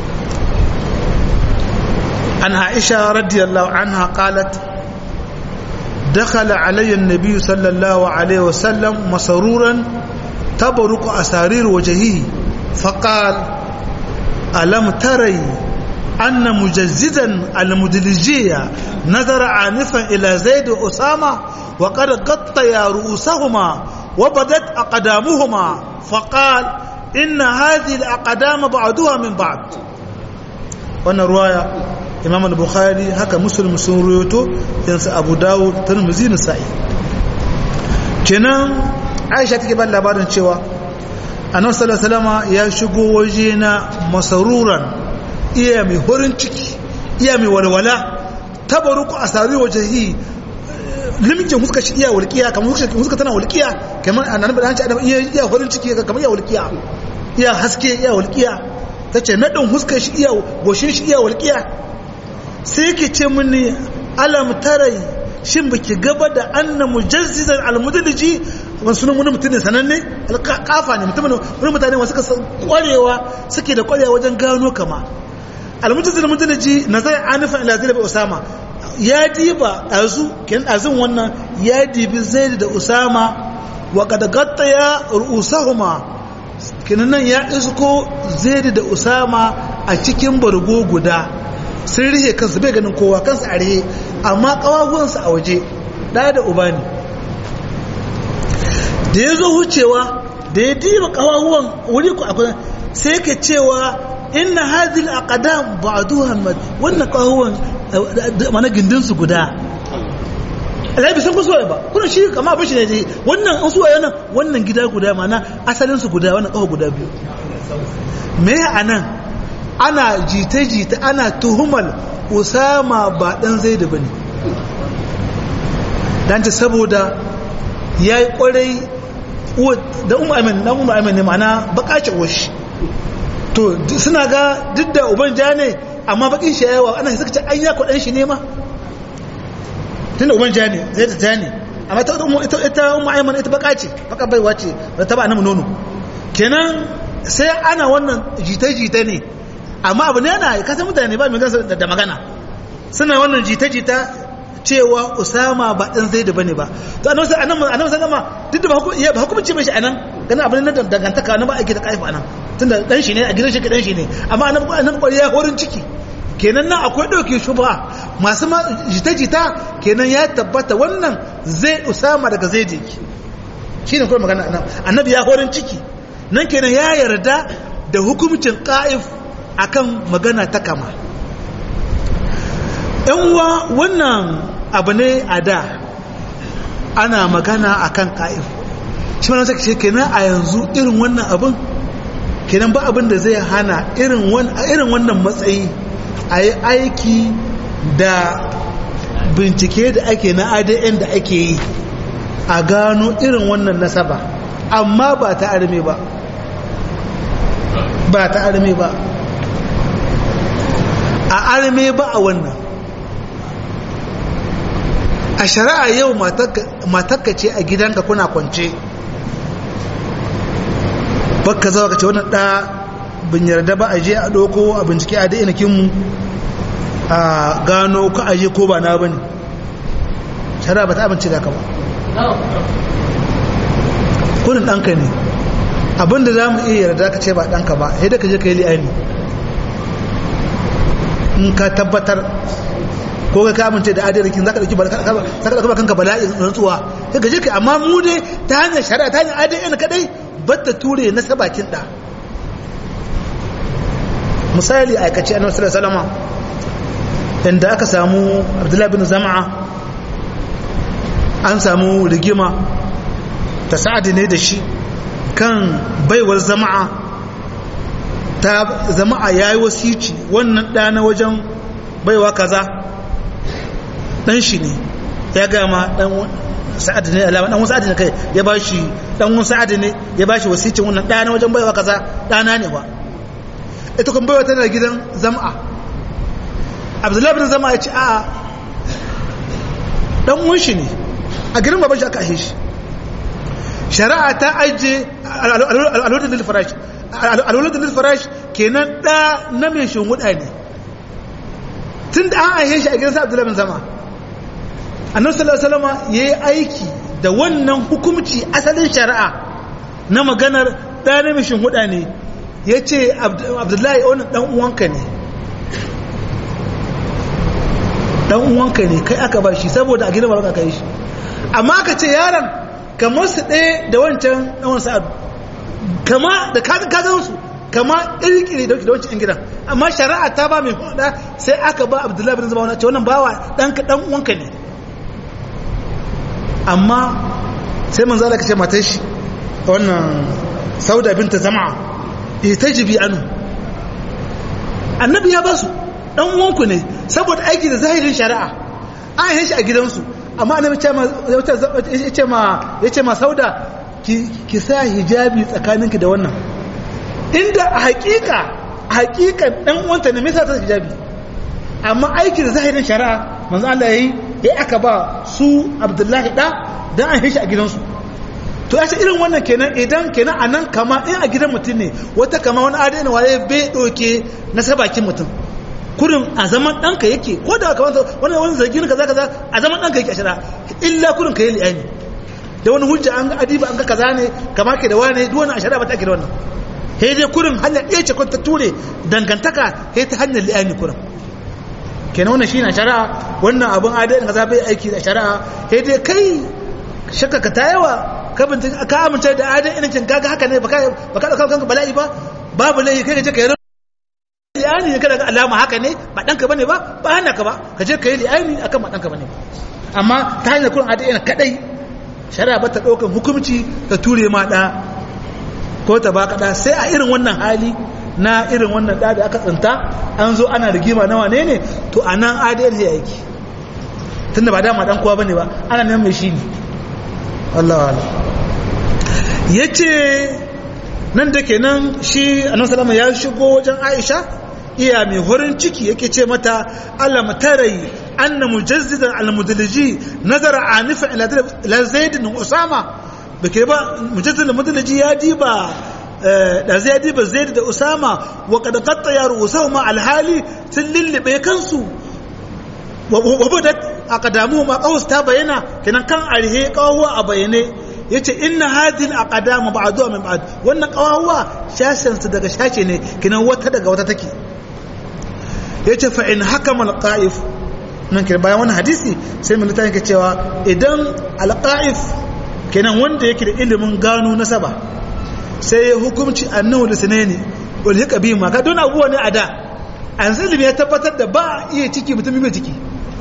an aisha radiyallahu anha qalat دخل علي النبي صلى الله عليه وسلم مسرورا تبرق أسارير وجهه فقال ألم تري أن مجزدا المدلجية نظر عنفا إلى زيد وأسامة وقد غطيا رؤوسهما وبدت أقدامهما فقال إن هذه الأقدام بعضها من بعض wannan ruwaya imam al-bukhari haka muslim sun ruwaito yansu abu dawud tirmidhi nasa'i kenan aisha take ba labarin cewa annabi sallallahu alaihi wasallam ya shigo waje na masaruran iya mai horin ciki iya mai walwala tabaruku asari wajhi limkin huska shi iya walqiya kamar huska tana walqiya kamar annabi da hanci iya iya horin ciki kamar iya walqiya iya haske iya walqiya ta ce naɗin huskar shi iya goshin shi iya walƙiya sai yake ce mini alam tarai shin baki gaba da anna mujazzizan almudaliji wani sunan wani mutum ne sananne alƙafa ne mutum wani mutane wasu suka kwarewa suke da kwarewa wajen gano kama almujazzizan almudaliji na zai anifan ila zai usama ya diba ɗazu kenan ɗazun wannan ya dibi zaid da usama wa kad gattaya ru'usahuma kinan nan ya isko zaid da usama a cikin bargo guda sun rihe kansu bai ganin kowa kansu a rihe amma kawaguwansu a waje ɗaya da uba ne da ya zo wucewa da ya diba kawaguwan wuri ku akwai sai ka cewa inna hadhihi al-aqdam ba'duha wannan kawaguwan mana gindinsu guda alhaji sun kusa ba kuna shi kama abin shi ne wannan an suwa yana wannan gida guda mana asalinsu guda wannan kawo guda biyu me a nan ana jita-jita ana tuhumar usama ba dan zai da bane dan ta saboda ya yi kwarai da umar amin na umar amin ne mana bakace washi to suna ga duk da uban ja ne amma bakin shi yawa ana suka ce an ya kwaɗan shi ne ma tun da uban ja ne zai ta ja ne amma ita umar aiman ita baka ce baka baiwa ce da ta ba na nono kenan sai ana wannan jita-jita ne amma abu ne yana kasan mutane ba mai gansa da magana suna wannan jita-jita cewa usama ba ɗan zai da bane ba to annabi sai annabi annabi sallama duk da ba hukunci mai shi anan ganin abin nan dangantaka na ba aiki da kaifa anan tunda dan shi ne a gidan shi dan shi ne amma annabi annabi kwari ya horin ciki kenan nan akwai dauke shubha masu ma jita-jita kenan ya tabbata wannan zai usama daga zai je shine kuma magana annabi ya horin ciki nan kenan ya yarda da hukuncin qa'if akan magana ta kama yan uwa wannan abu ne a da ana magana akan qa'if shi ma sai ce kenan a yanzu irin wannan abin kenan ba abin da zai hana irin wannan matsayi a yi aiki da bincike da ake na adn da ake yi a gano irin wannan nasaba amma ba ta arme ba ba ta arme ba a arme ba a wannan a shari'a yau matakka ce a gidanka kuna kwance baka zawa ka ce wannan ɗa bin yarda ba a je a ɗauko a bincike a daina kinmu a gano ka aje ko ba na ba ne shara ba ta abinci da ka ba kudin ɗanka ne abinda za mu iya yarda ka ce ba ɗanka ba sai da ka je ka yi li'ani in ka tabbatar ko ka amince da adirakin za ka ɗauki ba kanka bala'in rantsuwa sai ka je ka amma mu dai ta hanyar shari'a ta hanyar adn kadai batta ture na sabakin da misali aikace annabi sallallahu alaihi wasallam inda aka samu abdullahi bin zama'a an samu rigima ta sa'adi ne da shi kan baiwar zama'a ta zama'a yayi wasici wannan da na wajen baiwa kaza dan shi ne ya gama dan sa'ad ne alama dan sa'ad ne kai ya bashi dan wani sa'ad ne ya bashi wasicin wannan dana wajen baiwa kaza dana ne ba ita kun baiwa tana gidan zam'a abdullahi bin zam'a ya ce a'a dan uwan shi ne a gidan baban shi aka ahe shi shari'a ta aje alwalad lil farash alwalad lil farash kenan da na mai shunguda ne tun da an ahe shi a gidan sa abdullahi bin zam'a annabi sallallahu alaihi wasallam yayi aiki da wannan hukumci asalin shari'a na maganar ɗan mishin huda ne yace abdullahi wannan dan uwanka ne dan uwanka ne kai aka ba shi saboda a gidan baraka kai shi amma ka ce yaron kamar su ɗaya da wancan ɗan sa'adu kama da kazan su kama ƙirƙiri da wancan gidan amma shari'a ta ba mai huda sai aka ba abdullahi bin zama wani ce wannan bawa ɗan ɗan uwanka ne amma sai manzo Allah kace matar shi wannan sauda binta zama ita jibi anu annabi ya basu dan uwanku ne saboda aiki da zahirin shari'a an yi shi a gidansu amma annabi ya ce ma ya ce ma sauda ki sa hijabi tsakaninki da wannan inda a hakika a hakika dan uwanta ne me yasa ta hijabi amma aiki da zahirin shari'a manzo Allah yayi ya aka ba su Abdullahi da dan an yi shi a gidansu to ya ce irin wannan kenan idan kenan a nan kama in a gidan mutum ne wata kama wani adana waye bai ɗauke na sabakin mutum kurin a zaman ɗanka yake ko da kamar wani wani zargi na kaza kaza a zaman ɗanka yake a shara illa kurin ka yi li'ani da wani hujja an ga adiba an ga kaza ne kama ke da wani duk wani a shara ba ta ke da wannan he dai kurin hanyar ɗaya ce ta ture dangantaka he ta hanyar li'ani kurin kenan wannan shi na shari'a wannan abin adalin kaza bai aiki da shari'a he dai kai shakka ka ta yawa ka bincika ka amince da adalin inancin kaga haka ne baka baka dauka kanka bala'i ba babu laifi kai ka je ka yi li'ani ne kada ga alama haka ne ba danka bane ba ba hana ka ba ka je ka yi li'ani akan ba danka bane amma ta hanyar kurin adalin kadai shari'a ba ta daukan hukunci ta ture ma da ko ta baka da sai a irin wannan hali na irin wannan da da aka tsinta an zo ana rigima na wane ne to anan adalin zai aiki tunda ba dama dan kowa bane ba ana neman mai shi ne Allah ya ce nan da ke nan shi annan salama ya shigo wajen aisha iya mai horin ciki yake ce mata alam tarai anna mujazzidan al-mudalliji nazara anifa ila zaid bin usama bake ba mujazzid al-mudalliji ya diba da zai diba zaid da usama wa qad qatta ya rusahuma al-hali sun lillibe kansu wa badat aqdamu ma qaws ta bayana kenan kan arhe qawwa a bayane yace inna hadhihi al-aqdam ba'duha min ba'd wannan qawwa shashin su daga shashe ne kenan wata daga wata take yace fa in hakama al-qa'if nan ke bayan wannan hadisi sai mun littafin ke cewa idan al-qa'if kenan wanda yake da ilimin gano nasaba sai ya hukunci annahu lisnaini wal hikabi ma ka don abuwa ne a da an ilimi ya tabbatar da ba iya ciki mutum bai ciki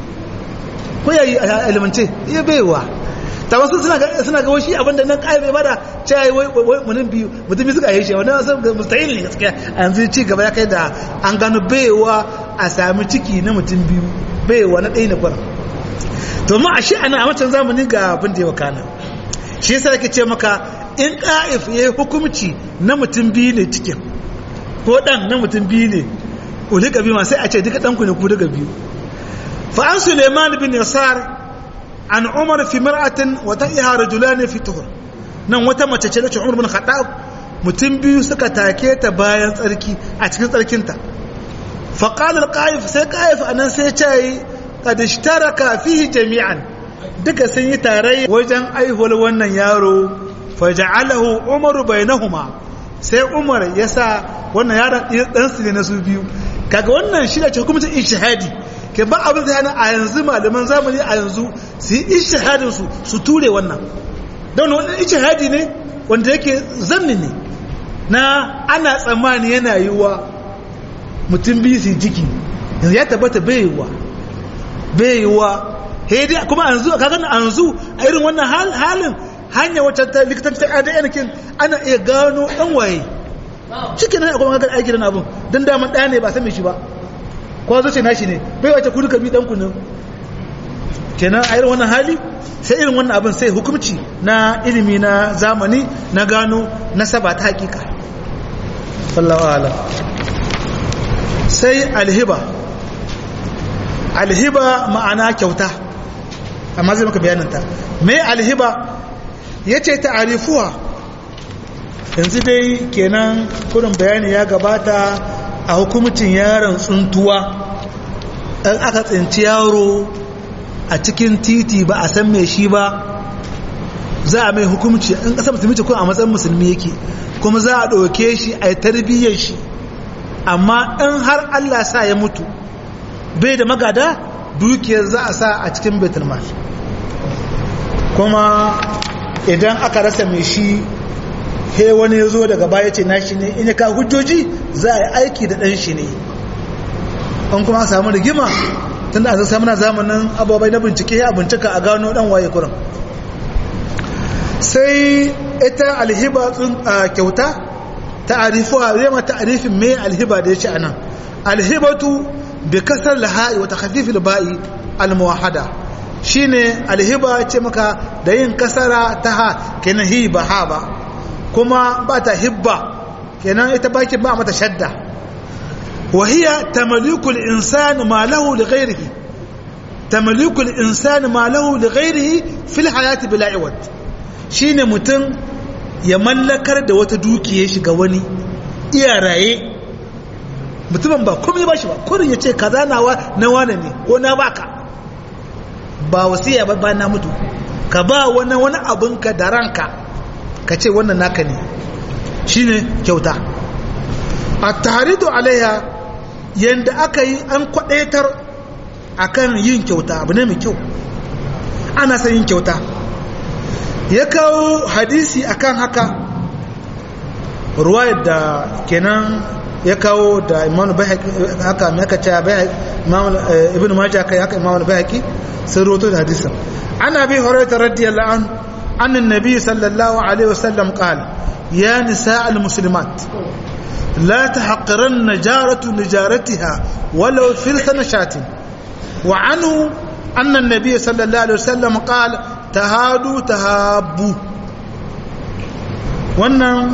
ko yayi a ilimance iya baiwa ta wasu suna ga suna ga washi abinda nan kai bai bada cewa wai wai mutum biyu mutum biyu suka yi shi wannan san mustahil ne gaskiya a yanzu ci gaba ya kai da an gano baiwa a sami ciki na mutum biyu baiwa na ɗaya na kwara to ma a shi ana a wancan zamanin ga abin da ya wakana shi yasa yake ce maka in ƙa'if ya yi hukumci na mutum biyu ne cikin ko ɗan na mutum biyu ne ulika biyu ma sai a ce duka ɗanku ne ku daga biyu fa an suleiman bin yasar an umar fi mar'atin wa ta'iha rajulan fi tuhur nan wata mace ce da umar bin khattab mutum biyu suka take ta bayan tsarki a cikin tsarkinta fa qala al-qa'if sai qa'if anan sai ce qad ishtaraka fihi jami'an duka sun yi tarayya wajen aihuwar wannan yaro faja'alahu umaru bainahuma sai umar ya sa wannan yaron dan su ne na su biyu kaga wannan shi da ce hukumcin ijtihadi ke ba abin da yana a yanzu malaman zamani a yanzu su yi ijtihadin su su ture wannan don wannan ijtihadi ne wanda yake zanni ne na ana tsammani yana yiwa mutum biyu su jiki yanzu ya tabbata bai yiwa bai yiwa hedi kuma anzu kaga anzu a irin wannan halin hanya wacce ta likitan ta ADN kin ana iya gano dan waye cikin nan akwai magana aiki da abun dan daman ɗaya ne ba san me shi ba ko zo ce nashi ne bai wace ku duka bi dan ku ne kenan a irin wannan hali sai irin wannan abin sai hukunci na ilimi na zamani na gano nasaba ta hakika sallallahu alaihi sai alhiba alhiba ma'ana kyauta amma zai maka bayaninta mai alhiba ya ce ta'arifuwa yanzu dai kenan kudin bayani ya gabata a hukumcin yaron tsuntuwa ɗan aka tsinci yaro a cikin titi ba a san mai shi ba za a mai hukumci in ƙasar musulmi ce kuma a matsayin musulmi yake kuma za a ɗauke shi a yi tarbiyyar shi amma in har Allah sa ya mutu bai da magada dukiyar za a sa a cikin betulmal kuma idan aka rasa mai shi he wani ya zo daga baya ce na shi ne in ya ka hujjoji za a yi aiki da ɗan shi ne an kuma samu rigima tun da a zai na zamanin abubuwa na bincike ya bincika a gano ɗan waye kurin sai ita alhiba kyauta ta'arifuwa zai ma ta'arifin mai alhiba da ya ce anan alhibatu bi kasar laha'i wa takhfifil ba'i almuwahada shine alhiba ce maka da yin kasara ta ha kenan hiba ha ba kuma ba ta hibba kenan ita baki ba mata shadda wa hiya tamlikul insani ma lahu li ghayrihi tamlikul insani ma lahu li ghayrihi fil hayati bila iwad shine mutum ya mallakar da wata dukiya shi ga wani iya raye mutumin ba komai ba shi ba kurin ya ce kaza nawa na wane ne ko na baka ba wasiya ba ba na mutu ka ba wani wani abinka da ranka ka ce wannan naka ne shine kyauta a taridu alaiha yadda aka yi an kwadaitar akan yin kyauta abu ne mai kyau ana son yin kyauta ya kawo hadisi akan haka ruwayar da kenan ya kawo da imam haka mai aka ce ibn majah kai haka imam al-bayhaqi sun roto da hadisin ana bi hurairah radiyallahu an an annabi sallallahu alaihi wasallam qala ya nisa al-muslimat la tahqiranna jaratu lijaratiha walau filsan shatin wa anhu anna an-nabiy sallallahu alaihi wasallam qala tahadu tahabbu wannan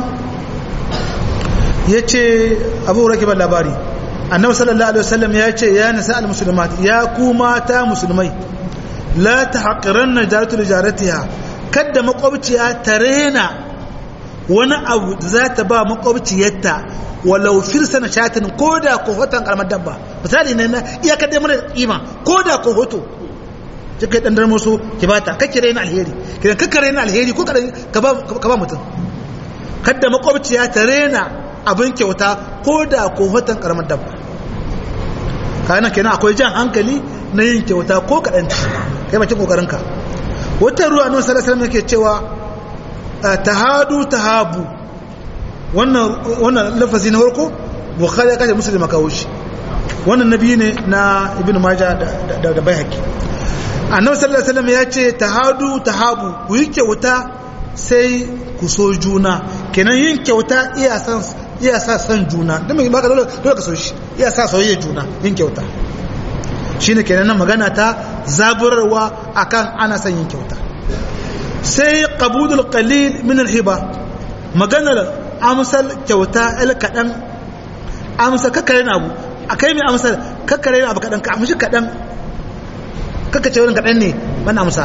ya ce abu rake ba labari annabi sallallahu alaihi wasallam ya ce ya nisa al-muslimat ya ku mata musulmai la tahqiranna jaratu lijaratiha kada makwabciya ta rena wani abu da za ta ba makwabciyarta walau firsana shatin ko da ko hoton karamar dabba misali ne na iya kada mana kima ko da ko hoto kika dan dar musu ki bata kake rena alheri kidan kake rena alheri ko ka ba ka ba mutum kada makwabciya ta rena abin kyauta ko da ko hoton karamar dabba kana kenan akwai jan hankali na yin kyauta ko kaɗan ci kai bakin kokarinka wata ruwa nan sallallahu alaihi yake cewa tahadu tahabu wannan wannan lafazi na farko bukhari ya kace muslim kawo shi wannan nabi ne na ibn majah da da, da baihaqi annabi sallallahu alaihi wasallam ya ce tahadu tahabu ku yi kyauta sai ku so juna kenan yin kyauta iya san iya sa san juna don mai baka dole dole ka so shi iya sa soyayya juna yin kyauta shine kenan nan magana ta zaburarwa akan ana son yin kyauta sai qabudul qalil min alhiba maganar amsal kyauta el kadan amsa kakkare na abu akai mai amsal kakkare na abu kadan ka amshi kadan kakka ce wani kadan ne ban amsa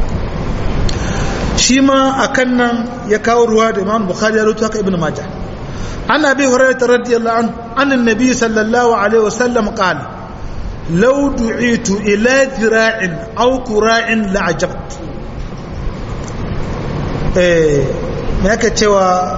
shi ma akan nan ya kawo ruwa da imam bukhari ya rutu haka ibn majah عن ابي هريره رضي الله عنه عن النبي صلى الله عليه وسلم قال لو دعيت الى ذراع او كراع لعجبت eh me yake cewa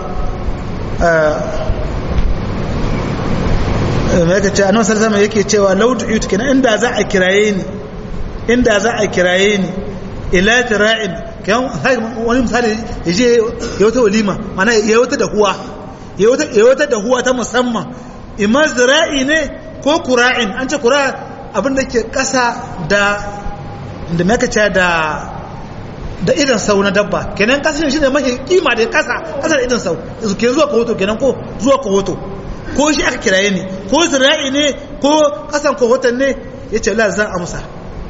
me yake cewa annabi sallallahu alaihi yake cewa law du'it kenan inda za a kiraye ni inda za a kiraye ni ila tira'in kan wani misali yaje ya wata walima mana ya wata da huwa ya wata dahuwa ta musamman imma zira'i ne ko kura'in an ce kura abin da ke kasa da da makaca da da idan sau na dabba kenan kasa shi ne mafi kima da kasa kasa da idan sau ke zuwa kohoto kenan ko zuwa kohoto ko shi aka kiraye ne ko zira'i ne ko kasan kohoton ne ya ce la zan amsa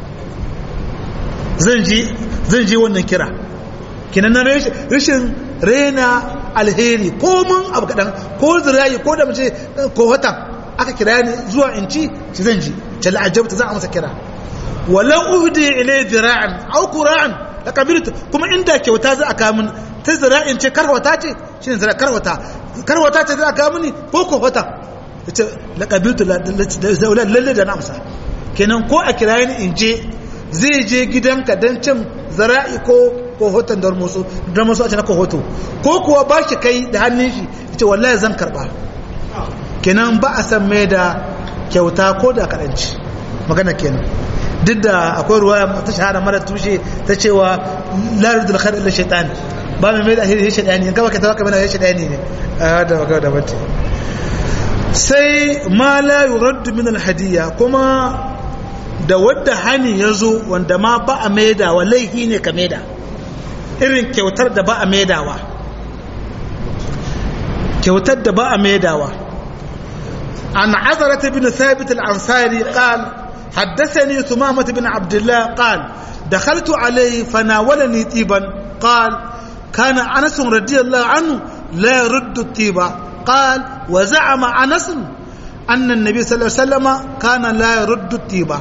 zan ji zan ji wannan kira kenan na rashin rena alheri ko mun abu kaɗan ko zirayi ko da mace ko wata aka kira ni zuwa in ci shi zan ji ce la'ajabta za a masa kira walan uhdi ilay zira'an aw qura'an la qabiltu kuma inda kyauta za a kawo min ta zira'in ce karwata ce shi ne zira karwata karwata ce za a kawo mini ko ko wata ce la qabiltu lalle da na amsa kenan ko a kira ni in je zai je gidanka don cin zara'i ko kohoton dar musu dar musu a cikin kohoto ko kuwa ba shi kai da hannun shi ce wallahi zan karba kenan ba a san mai da kyauta ko da kaɗanci magana kenan duk da akwai ruwa ta shahara mara tushe ta cewa la yurdu al khair illa shaytan ba mai mai da alheri shaytani in kaba ka tawaka mana shaytani ne a da magana da bace sai ma la yuraddu min al hadiya kuma da wadda hani ya zo wanda ma ba a maidawa laifi ne ka maida irin kyautar da ba a maidawa kyautar da ba a maidawa an azarata bin thabit al-ansari qal حدثني ثمامة بن عبد الله قال دخلت عليه فناولني طيبا قال كان أنس رضي الله عنه لا يرد الطيبة قال وزعم أنس أن النبي صلى الله عليه وسلم كان لا يرد الطيبة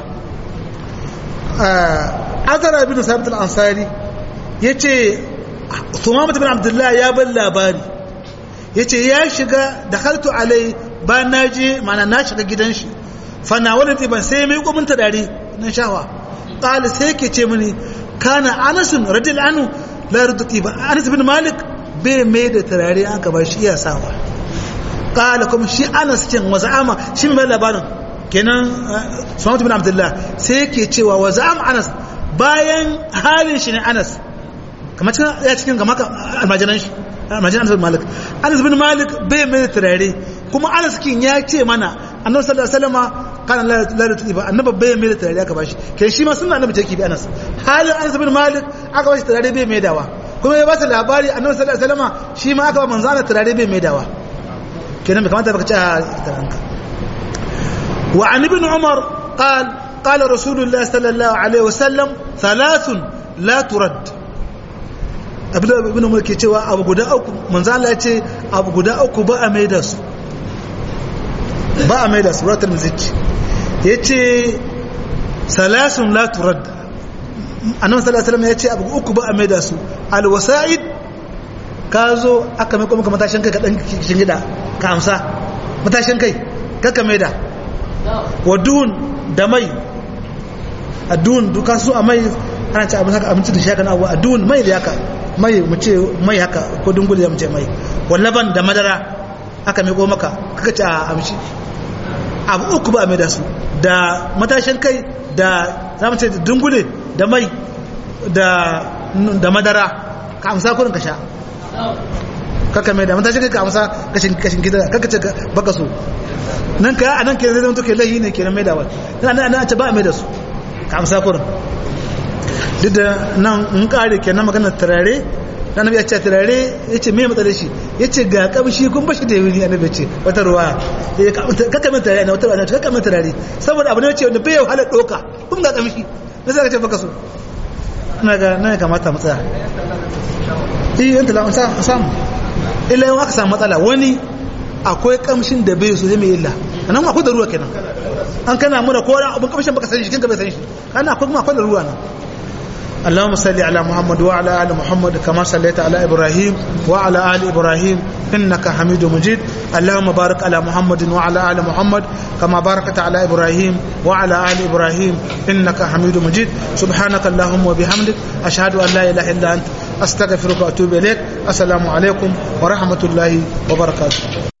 azara ibn sabit al-ansari yace sumama ibn abdullah ya bar labari yace ya shiga dakhaltu alai ba na je mana na shiga gidan shi fa na wala ban sai mai gumin dare na shawa qala sai yake ce mini kana anas radiyallahu anhu la yardu tiba anas ibn malik bai mai da tarare an ka ba shi iya sawa qala kuma shi anas cin waza'ama shi mai labarin kenan sunan bin abdullah sai yake cewa wa za'am anas bayan halin shi ne anas kamar cikin ya cikin ga maka almajiran shi almajiran anas bin malik anas bin malik bai mai turare kuma anas kin ya ce mana annabi sallallahu alaihi wasallam kana la la tuba annabi bai mai turare aka bashi kai shi ma sunna annabi take bi anas halin anas bin malik aka bashi turare bai mai dawa kuma ya ba ta labari annabi sallallahu alaihi wasallam shi ma aka ba manzo Allah turare bai mai dawa kenan bai kamata baka ci a taranka وعن ابن عمر قال قال رسول الله صلى الله عليه وسلم ثلاث لا ترد abin ibn umar ke cewa abu guda uku manzo Allah ya ce abu guda uku ba a maida su ba a maida su ratul mizki yace salasun la turad annabi sallallahu alaihi wasallam ya ce abu uku ba a maida su al wasa'id ka zo aka mai kuma matashin kai ka dan shingida ka amsa matashin kai kaka maida wadun da mai adun duka su a mai ana ce abin haka abinci da shakan abu adun mai da haka mai mu ce mai haka ko dungule ya mu ce mai wallaban da madara aka mai maka kaka ce a amshi abu uku ba a mai da su da matashin kai da za mu ce dungule da mai da madara ka amsa kurin ka sha kaka mai da matashin kai ka amsa kashin gida kaka ce baka so nan ka a nan ke zai zama ke lahi ne ke na mai da wani nan nan ce ba a mai da su ka amsa kurin duk da nan in kare ke na maganar turare na nabi ya ce turare ya ce mai matsalar shi ya ce ga kamshi kun bashi da yawuri a nabi ce wata ruwa kaka mai turare na wata ruwa kaka mai turare saboda abu ne ce wanda bai yau halar ɗoka kun ga kamshi na sai ka ce baka so ina ga nan ya kamata mu tsaya iya yanta la samu illa yau aka samu matsala wani akwai kamshin da bai so zai mai illa nan akwai da ruwa kenan an kana mura ko wani abin kamshin baka san shi kinka bai san shi kana akwai kuma akwai da ruwa nan اللهم صل على محمد وعلى ال محمد كما صليت على ابراهيم وعلى ال ابراهيم انك حميد مجيد اللهم بارك على محمد وعلى ال محمد كما باركت على ابراهيم وعلى ال ابراهيم انك حميد مجيد سبحانك اللهم وبحمدك اشهد ان لا اله الا انت استغفرك واتوب اليك السلام عليكم ورحمه الله وبركاته